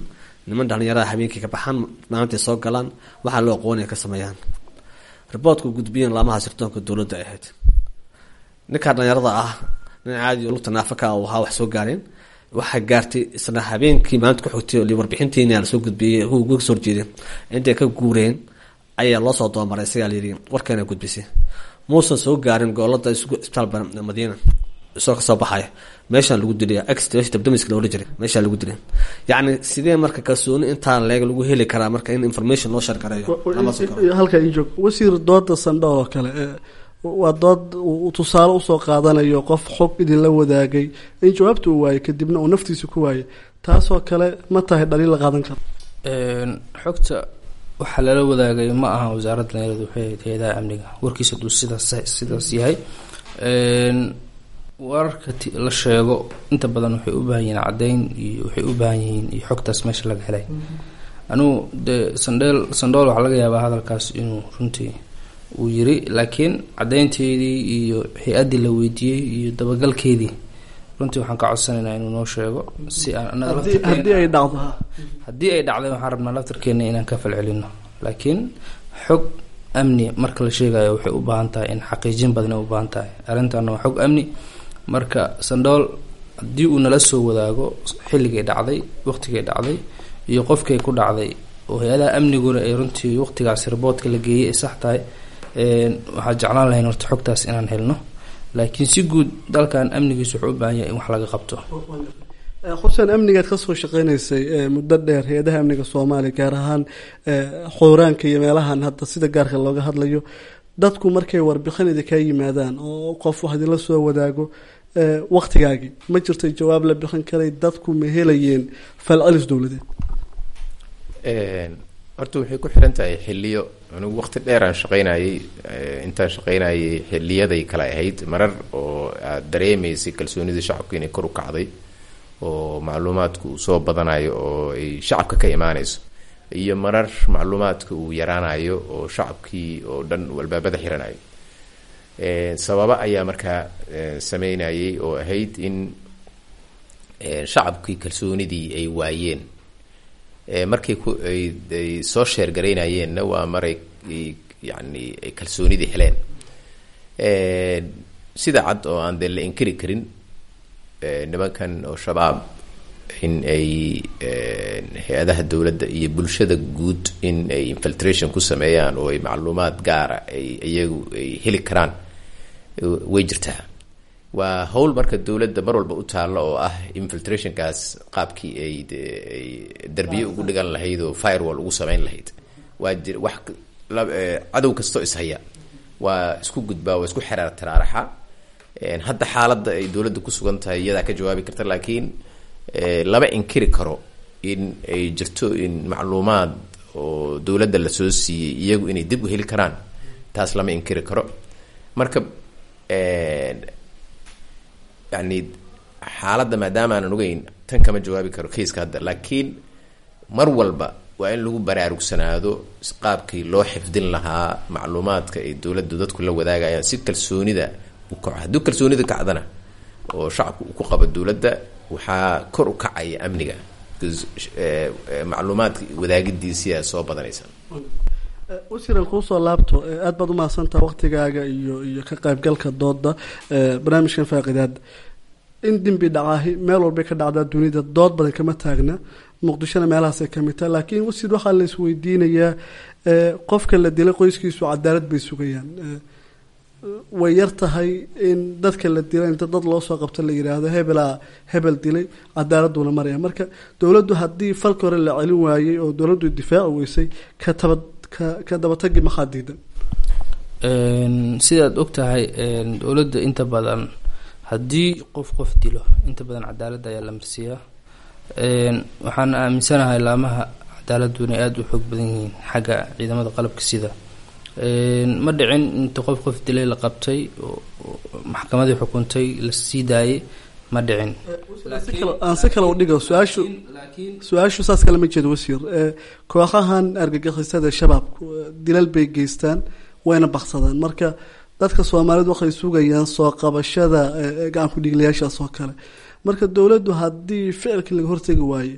niman dhalinyarada habeenkii ka baxaan maalintii soo galaan waxaa loo aqoonaya ka sameeyaan riboortku gudbiyeen laamaha sirdoonka dowladda ay ahayd ninkaa dhalinyarada ah nin caadi oo lugta naafaka uu ahaa wax soo gaareen waxaa gaartay isla habeenkii maalinta ku xigtay oo warbixintiina lasoo gudbiyey uga soo horjeedeen intay ka guureen ayaa loo soo doomaray isagaa layidhi warkeena gudbisay muusan soo gaarin goolada isbitaal madiina isoo kasoo baxaya meeshaan lagu dilay ex dabdamiska loola jiray meeshaa lagu dilay yacni sidee marka kalsooni intaa leeg lagu heli karaa marka in information loo shargareeyo lama soo karo halka ii joog wasiir dooda sandho oo kale ee, waa dood uu tusaale usoo qaadanayo qof xog idinla wadaagay in jawaabta uu waayay kadibna uu naftiisa ku waayay taasoo kale ma tahay dhaliil la qaadan karo Een, xogta waxaa lala wadaagay ma aha wasaaradda dhalinyarada waxay ahayd hay-adaha amniga warkiisa duu sidaas sidaas yahay Een, wararka ti- la sheego inta badan waxay u baahan yihiin caddeyn iyo waxay u baahan yihiin iyo xogtaas meesha laga helay anugu dee sandheel sandhool waxaa laga yaabaa hadalkaas inuu runtii uu yiri laakiin caddeynteedii iyo hay-addii la weydiiyey iyo dabagalkeedii runtii waxaan ka codsanaynaa inuu noo sheego si aan annaga haddii laftirkeena- haddii ay dhacdo ha haddii ay dhacday waxaan rabnaa laftarkeena inaan ka falcelino laakiin xog amni marka la sheegayo waxay u baahan tahay in xaqiijin badan ay u baahan tahay arrintaana waa xog amni marka sandhool haddii uu nala soo wadaago xilligay dhacday waqtigay dhacday iyo qofkay ku dhacday oo hay-adaha amniguna ay runtii waqtigaas riboodka la geeyey ay sax tahay een, waxaa jeclaan lahayn horta xogtaas inaan helno laakiin si guud dalkan amnigiisu wuxuu u baahan yahay in wax laga qabto Eh, xuseen amnigaad kasoo shaqeynaysay eh, muddo dheer hay-adaha amniga soomaaliya gaar ahaan eh, xooraanka iyo meelahan hadda sida gaarka looga hadlayo dadku markay warbixin idinkaa yimaadaan oo qof wax idinla soo wadaago eh, waqtigaagii ma jirtay jawaab la bixin karay dadku ma helayeen falcelis dowladeed Een, horta waxay ku xiran tahay xiliyo anigu waqti dheer aan shaqaynayay eh, intaan shaqaynayay xiliyaday kale ahayd marar oo aad dareemaysay kalsoonida shacabka inay kor u kacday oo macluumaadku uu soo badanayo oo ay shacabka ka imaanayso iyo marar macluumaadka uu yaraanayo oo shacabkii oo dhan uu albaabada xiranayo Een, sababa ayaa markaa eh, sameynayay oo ahayd in eh, shacabkii kalsoonidii ay waayeen Eh, markay ku ay ay soo sheergaraynayeenna waa maray ay- yacni ay kalsoonidii heleen Eh, sida cad oo aan dee la inkiri karin eh, nimankan oo shabaab in ay eh, hay-adaha dowladda iyo bulshada guud in ay infiltration ku sameeyaan oo ay macluumaad gaara ay iyagu ay heli karaan eh, way jirtaa waa howl marka dowladda mar walba u taalla oo ah infiltrationkaas qaabkii ay de- ay derbiye ugu dhigan lahayd oo firewall ugu samayn lahayd waa jir wax k- la- eh, cadow kastoo ishaya waa isku gudbaa waa isku xeraar taraaraxa Een, hadda xaaladda ay dowladda ku sugan tahay iyadaa ka jawaabi karta laakiin eh, lama inkiri karo in ay jirto in macluumaad oo dowladda lasoo siiyey iyagu inay dib u heli karaan taas lama inkiri karo marka een, yani xaaladda maadaama aanan ogeyn tan kama jawaabi karo kayska hadda laakiin mar walba waa in lagu baraarugsanaado qaabkii loo xifdin lahaa macluumaadka ay dowladdu dadku la wadaagayaan si kalsoonida u kaco haddii kalsoonida kacdana oo shacabku uu ku qabo dowladda waxaa kor u kacaya amniga because, eh, eh, macluumaadka wadaagidiisiyaa soo badanaysa wasiiran kuusoo laabto eh, aad baad umahadsantaha waqtigaaga iyo iyo ka qaybgalka dooda eh, barnaamijkan faaqidaad in dembi dhacaahi meel walbay ka dhacdaa dunida dood badan kama taagna muqdishona meelahaasay kamid tahay laakiin wasiir waxaa la isweydiinayaa eh, qofka la dilay qoyskiisu cadaalad bay sugayaan Eh, way yar tahay in dadka la dilay inta dad loo soo qabto la yidhaahdo hebelaa hebel dilay cadaaladuna maraya marka dowladdu haddii falka hore la celin waayey oo dowladdu difaaci weysay ka taba ka ka dabatagi maxaa diidan Een, sidaad og tahay een, dowladda inta badan haddii qof qof dilo inta badan cadaaladda ayaa la marsiiyaa Een, waxaan aaminsanahay laamaha cadaaladdu inay aada u xoog badan yihiin xagga ciidamada qalabka sida Een, ma dhicin inta qof qof dilay la qabtay oo oo maxkamadii xukuntay la sii daayay ma dhicin Si kale- aan si kale u dhigo su-aashu su-aashu saas kale ma jeedo wasiir Eh, kooxahan argagixisada shabaabku eh, dilal bay geystaan wayna baksadaan marka dadka soomaalidu waxay sugayaan soo qabashada eh, eh, gacan ku dhiiglayaashaas oo kale marka dowladdu haddii ficilkii laga hortegi waaye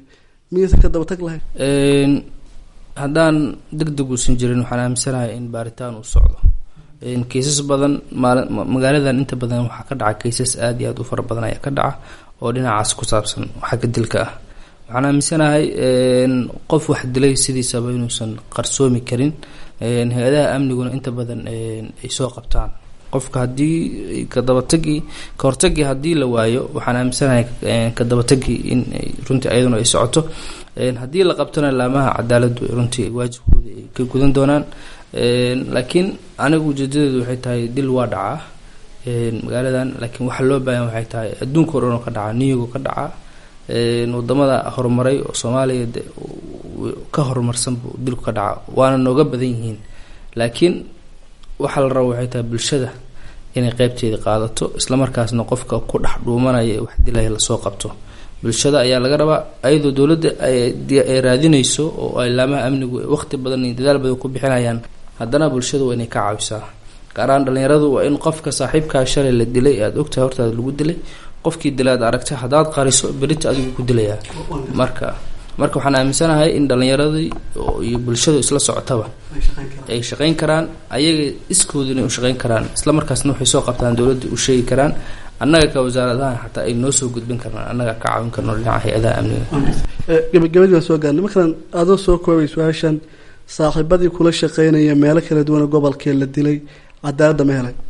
miyaysan ka daba tag lahayn Een, haddaan deg deg uusan jirin waxaan aaminsanahay in baaritaan uu socdo Een, kiisas badan maali- ma- magaaladan inta badan waxaa ka dhaca kiisas aad iyo aad u fara badan ayaa ka dhaca oo dhinacaas ku saabsan xagga dilka ah waxaan aaminsanahay een, qof wax dilay sidiisaba inuusan qarsoomi karin Een, hay-adaha amniguna inta badan een, ay soo qabtaan qofka haddii kadabatagii ka hortagii haddii la waayo waxaan aaminsanahay een, kadabatagii in ay runtii ayaduna ay socoto Een, haddii la qabtona laamaha cadaaladdu runtii waajibkooda ay ka gudan doonaan Een, laakiin anigu ujeedadeedu waxay tahay dil waa dhacaa Een, magaaladan laakiin waxa loo baahan waxay tahay adduunka oo dhan oo ka dhaca niyago ka dhaca Een, wadamada horumaray oo soomaaliya de uu- ka horumarsan buu dilku ka dhaca waana nooga badan yihiin laakiin waxaa la rabo waxay tahay bulshada inay qeybteeda qaadato islamarkaasna qofka ku dhex dhuumanaya ee wax dilaya lasoo qabto bulshada ayaa laga rabaa ayadoo dowladda ay di- ay raadinayso oo ay laamaha amnigu ay waqti badan iyo dadaal badan ku bixinayaan haddana bulshada waa inay ka caawisaa gaar ahaan dhalinyaradu waa in qofka saaxiibkaa shalay la dilay ee aada ogtahay hortaada lagu dilay qofkii dilay aad aragta haddaad qariso berita adigu ku dilayaa marka marka waxaan aaminsanahay in dhalinyaradii oo- iyo bulshadu isla socotaba ay shaqayn karaan ayaga iskooda inay u shaqayn karaan isla markaasna waxay soo qabtaan dowladda u sheegi karaan annaga ka wasaaradahan xataa ay noo soo gudbin karnaan annaga ka caawin karno dhinaca hay-adaha amniga Eh, gabagabadii baan soo gaarnay markaan adoo soo koobay su-aashan saaxiibadii kula shaqeynaya meelo kala duwan oo gobolkee la dilay cadaaladda ma helay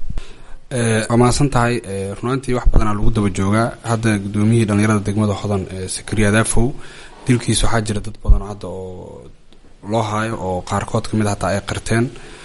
Eh, waa mahadsan tahay eh, runaantii wax badanaa lagu daba joogaa hadda gudoomiyihii dhalinyarada degmada hodan ee sakariya daafow dilkiis waxaa jira dad badan oo hadda oo loo haayo oo qaarkood kamid a hataa ay qirteen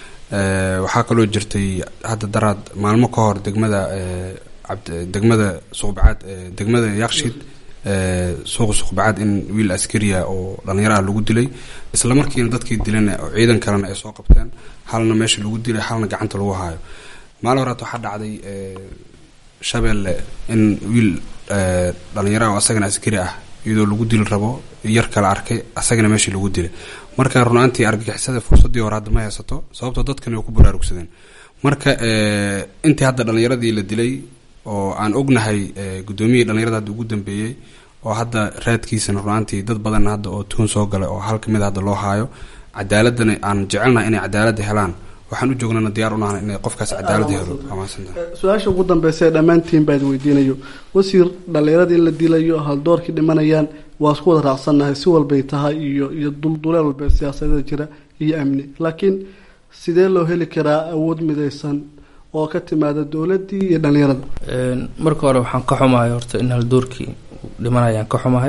Eh, waxaa kaloo jirtay hadda daraad maalmo ka hor degmada eh, cabd- degmada suqbacaad eh, degmada yakshiid eh, suuqa suqbacaad in wiil askariya oo dhalinyaro ah lagu dilay isla markiina dadkii dilan oo ciidan kalena ay soo qabteen halna meesha lagu dilay halna gacanta lagu haayo maalin horaad waxaa dhacday eh, shabeelle in wiil eh, dhalinyaro ah oo asagana askari ah iyadoo lagu dili rabo yar kala arkay asagana meeshii lagu dilay marka runaantii argagixisada fursadii hore hadda ma haysato sababtoo dadkani way ku baraarugsadeen marka eh, intii hadda dhalinyaradii la dilay oo aan ognahay eh, gudoomiyihii dhalinyarada hadda ugu dambeeyey oo hadda raadkiisana runaantii dad badan hadda oo tuun soo galay oo hal kamid a hadda loo haayo cadaaladana aan jecelnahay inay cadaalada helaan waxaan u joognana diyaar u nahay inay qofkaas cadaalada helo waa mahadsantahay su-aasha ugu dambeysa ee dhammaantiin baa idin weydiinayo wasiir dhallinyarada in la dilayo haldoorkii dhimanayaan waa isku wada raacsannahay si walbay tahay iyo iyo dulduleel walba siyaasadada jira iyo amni laakiin sidee loo heli karaa awood midaysan oo ka timaada dowladdii iyo dhallinyarada Een, marka hore waxaan ka xumahay horta in haldoorkii uu dhimanayaan ka xumahay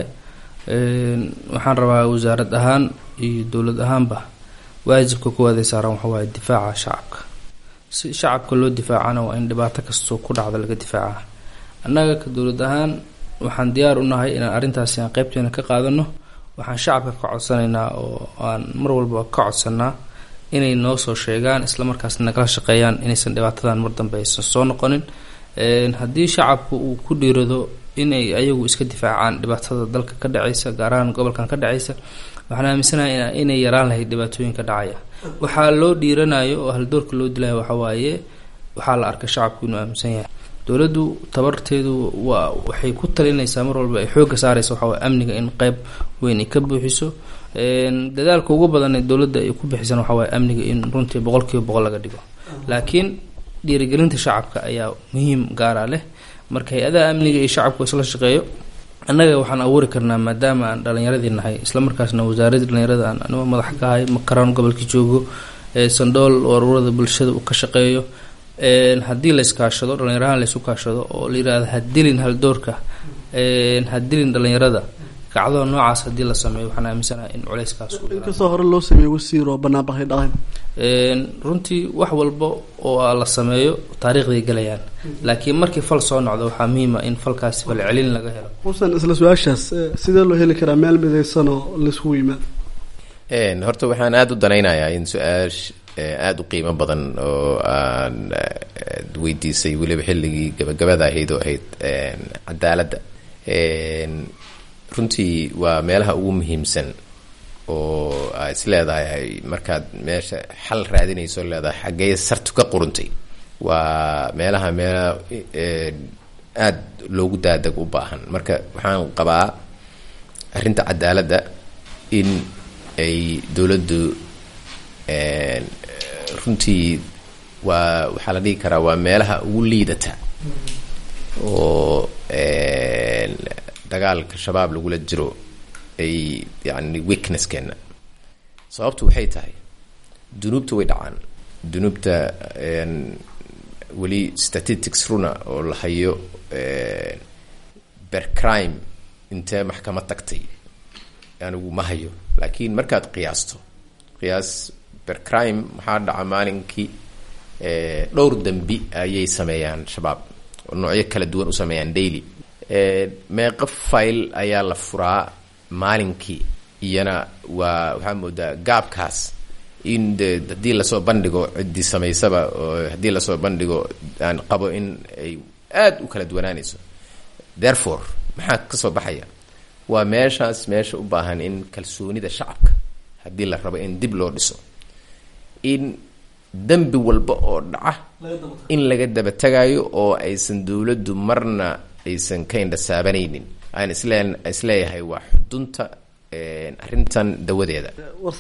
Een, waxaan rabaa wasaarad ahaan iyo dowlad ahaanba waajibka kuwaad ay saaran waxa waaye difaaca shacabka si shacabka loo difaacana waa in dhibaato kastoo ku dhacda laga difaaca annaga ka dowlad ahaan waxaan diyaar u nahay inaan arrintaasi aan qeybteena ka qaadano waxaan shacabka ka codsanaynaa oo aan mar walba ka codsanaa inay noo soo sheegaan islamarkaasna nagala shaqeeyaan inaysan dhibaatadan mar dambe aysan soo noqonin Een, haddii shacabku uu ku dhiirado inay ayagu iska difaacaan dhibaatada dalka ka dhacaysa gaar ahaan gobolkan ka dhacaysa waxaan aaminsanahay ina- inay yaraan lahayd dhibaatooyinka dhacaya waxaa loo dhiiranayo oo haldoorka loo dilayo waxaa waaye waxaa la arkay shacabku inuu aaminsan yahay dowladdu tabarteedu waa waxay ku talinaysaa mar walba ay xoogga saaraysa waxaa waaye amniga in qeyb weyn ay ka buuxiso Een, dadaalka ugu badan ee dowladda ay ku bixisana waxaa waaye amniga in runtii boqolkiiba boqol laga dhigo laakiin dhiirigelinta shacabka ayaa muhiim gaara leh marka hay-adaha amniga iyo shacabku isla shaqeeyo annaga waxaan abuuri karnaa maadaama aan dhalinyaradii nahay islamarkaasna wasaaradda dhalinyarada aan anigoo madax ka ahay makaraan gobolka joogo ee sandool ururada bulshada uu ka shaqeeyo Een, haddii la iskaashado dhalinyarahaan la isu kaashado oo la yidhaahdo ha dilin haldoorka Een, ha dilin dhalinyarada kacdada noocaas haddii la sameeyo waxaan aaminsanahay in culeyskaas uu yaraado. inkastoo hore loo sameeyey wasiir oo banaanbaxay dhaqan Een, runtii wax walba oo la sameeyo taariikhday gelayaan laakiin markii fal soo noqdo waxaa muhiima in falkaasi falcelin laga helo xusan isla su-aashaas eh, sidee loo heli karaa meel midaysan oo laisugu yimaado Een, horta waxaan aada u danaynayaa in su-aash eh, aada u qiimo badan oo aan eh, weydiisay weliba xilligii gabagabada ahayd oo ahayd een, cadaaladda Een, runtii waa meelaha ugu muhiimsan oo aa is leedahay markaad meesha xal raadinayso leedahay xaggee sartu ka quruntay waa meelaha meelaha eh, aada loogu daadeg u baahan marka waxaan qabaa arrinta cadaaladda in ay dowladdu runtii waa waxaa la dhihi karaa waa meelaha ugu liidata oo dagaalka shabaab lagula jiro ay yani weaknesskeenna sababtu waxay tahay dunuubta way dhacaan dunuubta weli statistics runa oo la hayo ber crime intee maxkamad tagtay anigu ma hayo laakiin markaad qiyaasto qiyaas ber crime maxaa dhaca maalinkii dhowr dembi ayay sameeyaan shabaab oo noocyo kala duwan u sameeyaan daily meeqa file ayaa la furaa maalinkii iyana waa waxaa moodaa gaabkaas in de haddii lasoo bandhigo ciddii samaysaba oo haddii lasoo bandhigo aan qabo in ay aada u kala duwanaanayso therefore maxaa kasoo baxaya waa meeshaas meesha u baahan in kalsoonida shacabka haddii la rabo in dib loo dhiso in dembi walba oo dhaca in laga daba tagayo oo aysan dowladdu marna aysan ka indhasaabanaynin aan isle isleeyahay waa xudunta arrintan dawadeeda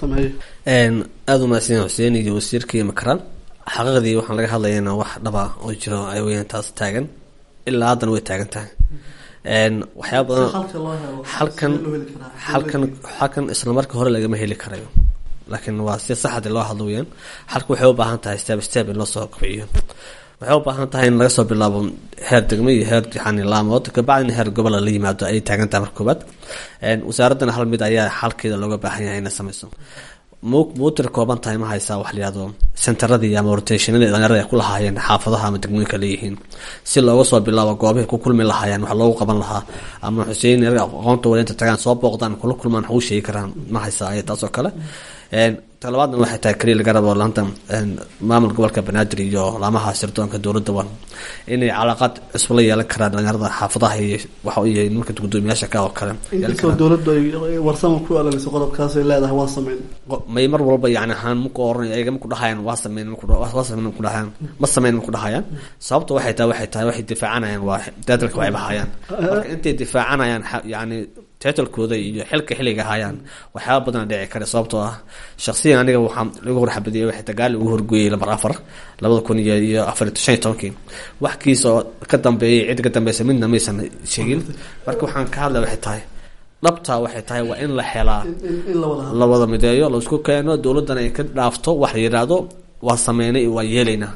aada u mahadsan xuseen iyo wasiirkii makaran xaqiiqdii waxaan laga hadlayana wax dhaba oo jiro ay weyaan taas taagan ilaa haddana way taagan tahay waxyaaba badan halkan halkan halkan isla marka hore lagama heli karayo laakiin waa si saxadi loo hadlo weyaan halka waxay u baahan tahay step step in loo soo kobciyo waxay u baahan tahay in laga soo bilaabo heer degmo iyo heer yani laamood kabacdina heer gobola la yimaado ayay taagan tahay marka koobaad wasaaraddana hal mid ayaa xalkeeda looga baahan yahay inay sameyso muutir kooban tahay ma haysaa wax layihahdo centeradii ama rotationadii dhalinyarada ay ku lahaayeen xaafadaha ama degmooyinka leeyihiin si looga soo bilaabo goobahay ku kulmi lahaayeen wax loogu qaban lahaa ama xuseen iyaga aqoonta wada inta tagaan soo booqdaan kula kulmaan wax u sheegi karaan ma haysaa ay taas oo kale talabaadna waxay tahay keliya laga rabo laanta maamul gobolka banaadir iyo laamaha sirdoonka dowladda wan inay calaaqaad cusub la yeelan karaan dhalinyarada xaafadaha iyo waxa iyo nimanka gudoomiyaasha ka oo kale inkastoo dowladdu ay warsama ku alaliso qodobkaas ay leedahay waa sameyn may mar walba yani ahaan maku oran ayaga maku dhahayaan waa sameyn waa sameyn maku dhahayaan ma sameyn maku dhahayaan sababta waxay tahay waxay tahay waxay difaacanayaan waa dadalka waxay bahayaan marka intay difaacanayaan yani titlekooda iyo xilka xilliga hayaan waxyaaba badan dhici kara sababtoo ah shaksiyan aniga waxaa lagu horxabadiyay waxay dagaal ugu horgooyay lambar afar labada kun iyo iyo afar shan iyo tobankii wax kiisa oo ka dambeeyay cid ka dambeysa midna maysan sheegin marka waxaan ka hadlay waxay tahay dhabtaa waxay tahay waa in la helaa la wada mideeyo laisku keeno dowladdana ay ka dhaafto wax la yidhaahdo waa sameynay waa yeelaynaa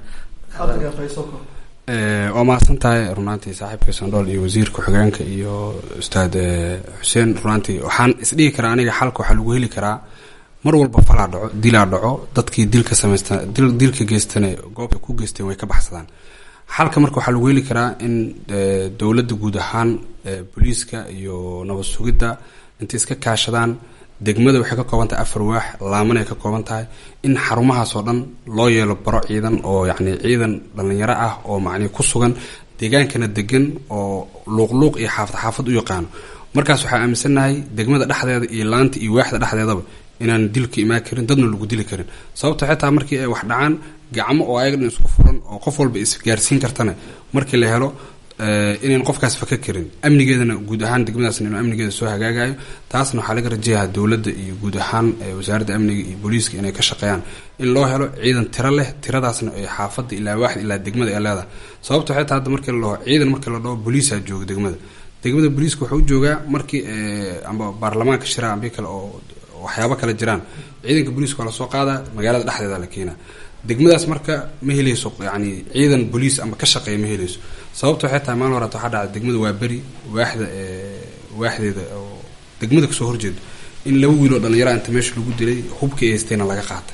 waa mahadsan tahay runaantii saaxiibka sandhool iyo wasiirka xogeenka iyo ustaad xuseen runaantii waxaan isdhihi karaa aniga xalka waxaa lagu heli karaa mar walba falaa dhaco dilaa dhaco dadkii dilka samaysta dilka geystana goobta ku geysteen way ka baxsadaan xalka marka waxaa lagu heli karaa in dowladda guud ahaan booliiska iyo nabad sugidda intay iska kaashadaan degmada waxay ka kooban tahay afar waax laaman ay ka kooban tahay in xarumahaas oo dhan loo yeelo baro ciidan oo yacni ciidan dhallinyaro ah oo macnii ku sugan deegaankana degan oo luuqluuq iyo xaafad xaafad u yaqaano markaas waxaa aaminsannahay degmada dhexdeeda iyo laanta iyo waaxda dhexdeedaba inaan dilka imaan karin dadna lagu dili karin sababta xitaa markii ay wax dhacaan gacmo oo ayaga dhan isku furan oo qof walba isgaarsiin kartana markii la helo inayn qofkaas faka karin amnigeedana guud ahaan degmadaasna inuu amnigeeda soo hagaagayo taasna waxaa laga rajayaha dowladda iyo guud ahaan wasaaradda amniga iyo booliiska inay ka shaqeeyaan in loo helo ciidan tiro leh tiradaasna ay xaafadda ilaa waaxda ilaa degmada ay leedahay sababta xitaa hadda markii la dhaho ciidan markii la dhaho booliisaa jooga degmada degmada booliiska wuxuu u joogaa markii amba baarlamaanka shiraa ambi kale oo waxyaabo kale jiraan ciidanka booliiska waa lasoo qaadaa magaalada dhexdeeda la keenaa degmadaas marka ma helayso yani ciidan booliis ama ka shaqeeya ma helayso sababta waxay tahay maalin horaata waxaa dhacda degmada waa beri waaxda waaxdeeda oo degmada kasoo horjeedo in laba wiil oo dhallinyara inta meesha lagu dilay hubkii ay haystayna laga qaatay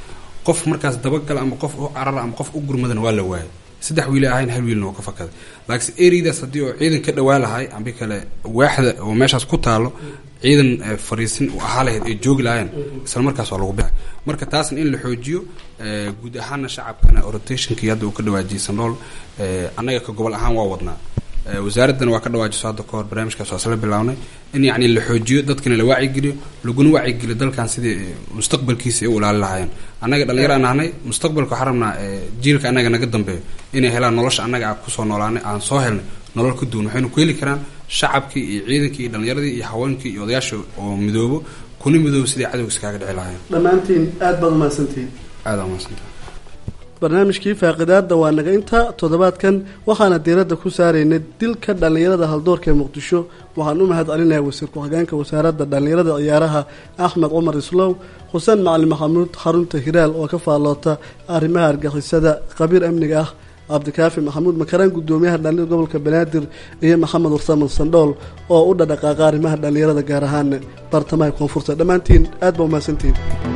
qof markaas dabagala ama qof u carara ama qof u gurmadana waa la waayay saddex wiila ahayn hal wiilna waa ka fakaday laakiin ereydaas haddii oo ciidan ka dhawaa lahay ambi kale waaxda oo meeshaas ku taalo ciidan fariisin u ahaa lahayd ay joogi lahaayeen isla markaas waa lagu bixay marka taasna in la xoojiyo guud ahaana shacabkana rotationkii hadda uu ka dhawaajiyay sandhool annaga ka gobol ahaan waa wadnaa wasaaraddana waa ka dhawaajiso hadda kahor barnaamijkaas waa isla bilaabnay in yacni la xoojiyo dadkana la wacyigeliyo laguna wacyigeliyo dalkan sidii mustaqbalkiisa ay u ilaali lahaayeen annaga dhallinyaraan nahnay mustaqbalka waxaan rabnaa jiilka annaga naga dambeeyo inay helaan nolosha annaga aan kusoo noolaanay aan soo helnay nolol ka duwan waxaynu ku heli karaan shacabkii iyo ciidankii iyo dhallinyaradii iyo haweenkii iyo odayaasha oo midoobo kuna midoob sidii cadowga iskaaga dhici lahayn dhammaantiin aad baad umahadsantihiin aada umahadsanta barnaamijkii faaqidaada waa naga inta toddobaadkan waxaana diiradda ku saaraynay dilka dhallinyarada haldoorka ee muqdisho waxaan u mahad celinayaa wasiir ku-xigeenka wasaaradda dhallinyarada ciyaaraha axmed cumar islow xuseen macalin maxamuud xarunta hiraal oo ka faalloota arrimaha argixisada khabiir amniga ah cabdikaafi maxamuud makaraan gudoomiyaha dhallinyarada gobolka banaadir iyo maxamed warsaman sandhool oo u dhadhaqaaqa arrimaha dhallinyarada gaar ahaan bartamaha koonfurta dhammaantiin aad baa umahadsantihiin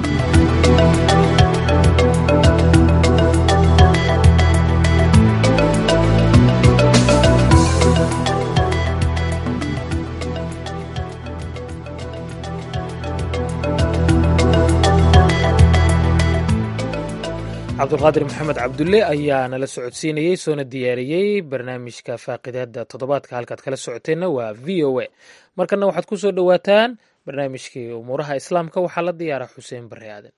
cabdulqaadir maxamed cabdulle ayaa nala socodsiinayey soona diyaariyey barnaamijka faaqidaada toddobaadka halkaad kala socoteenna waa v o a markana waxaad ku soo dhowaataan barnaamijkii umuuraha islaamka waxaa la diyaara xuseen barre aadan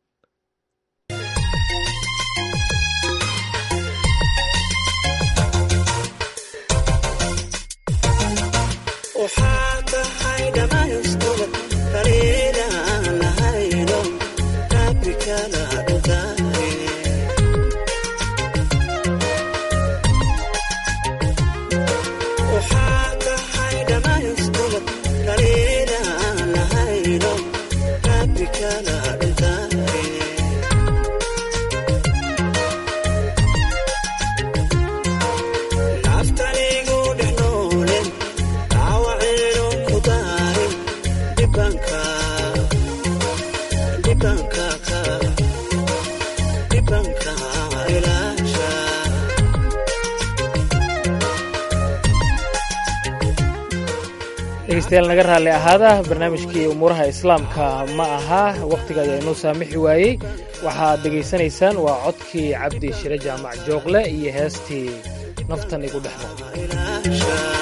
dhegeystayaal naga raalli ahaada barnaamijkii umuuraha islaamka ma aha wakhtiga ayaa inoo saamixi waayey waxaad dhegaysanaysaan waa codkii cabdi shire jaamac jooqle iyo heestii naftan igu dhex noqda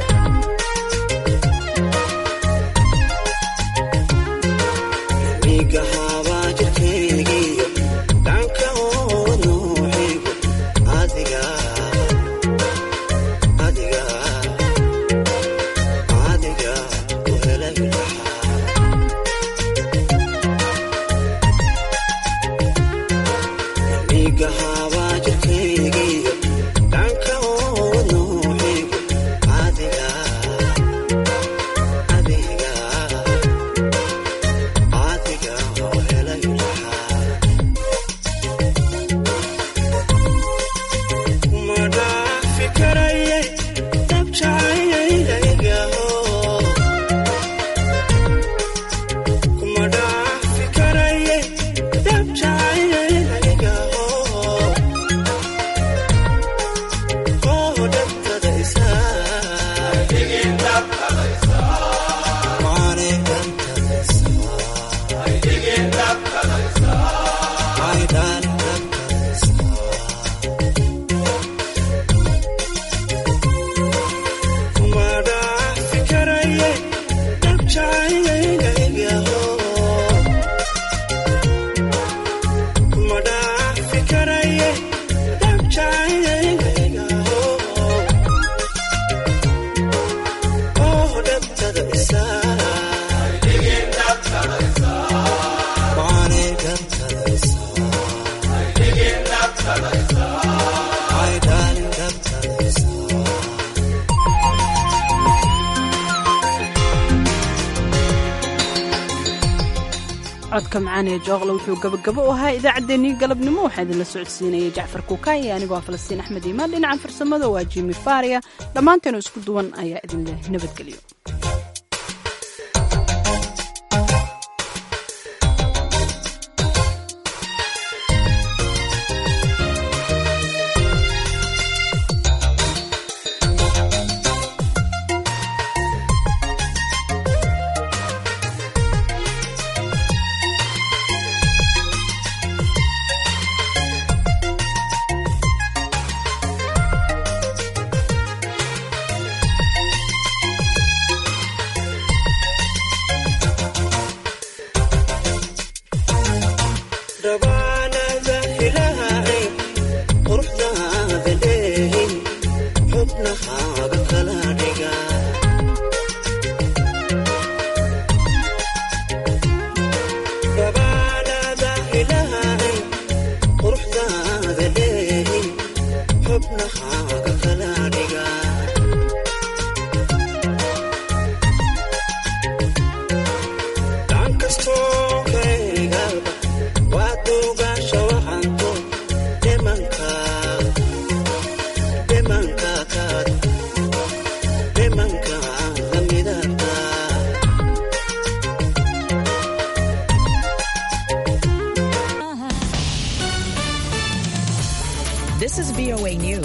codka macaan ee jooqle wuxuu gabagabo u ahaa idaacaddeenii galabnimo waxaa idinla socodsiinayay jacfar kuukaan iyo anigoo falastiin axmed iimaan dhinacan farsamada waa jimi faria dhammaanteenu isku duwan ayaa idinleh nabadgelyo xubnaha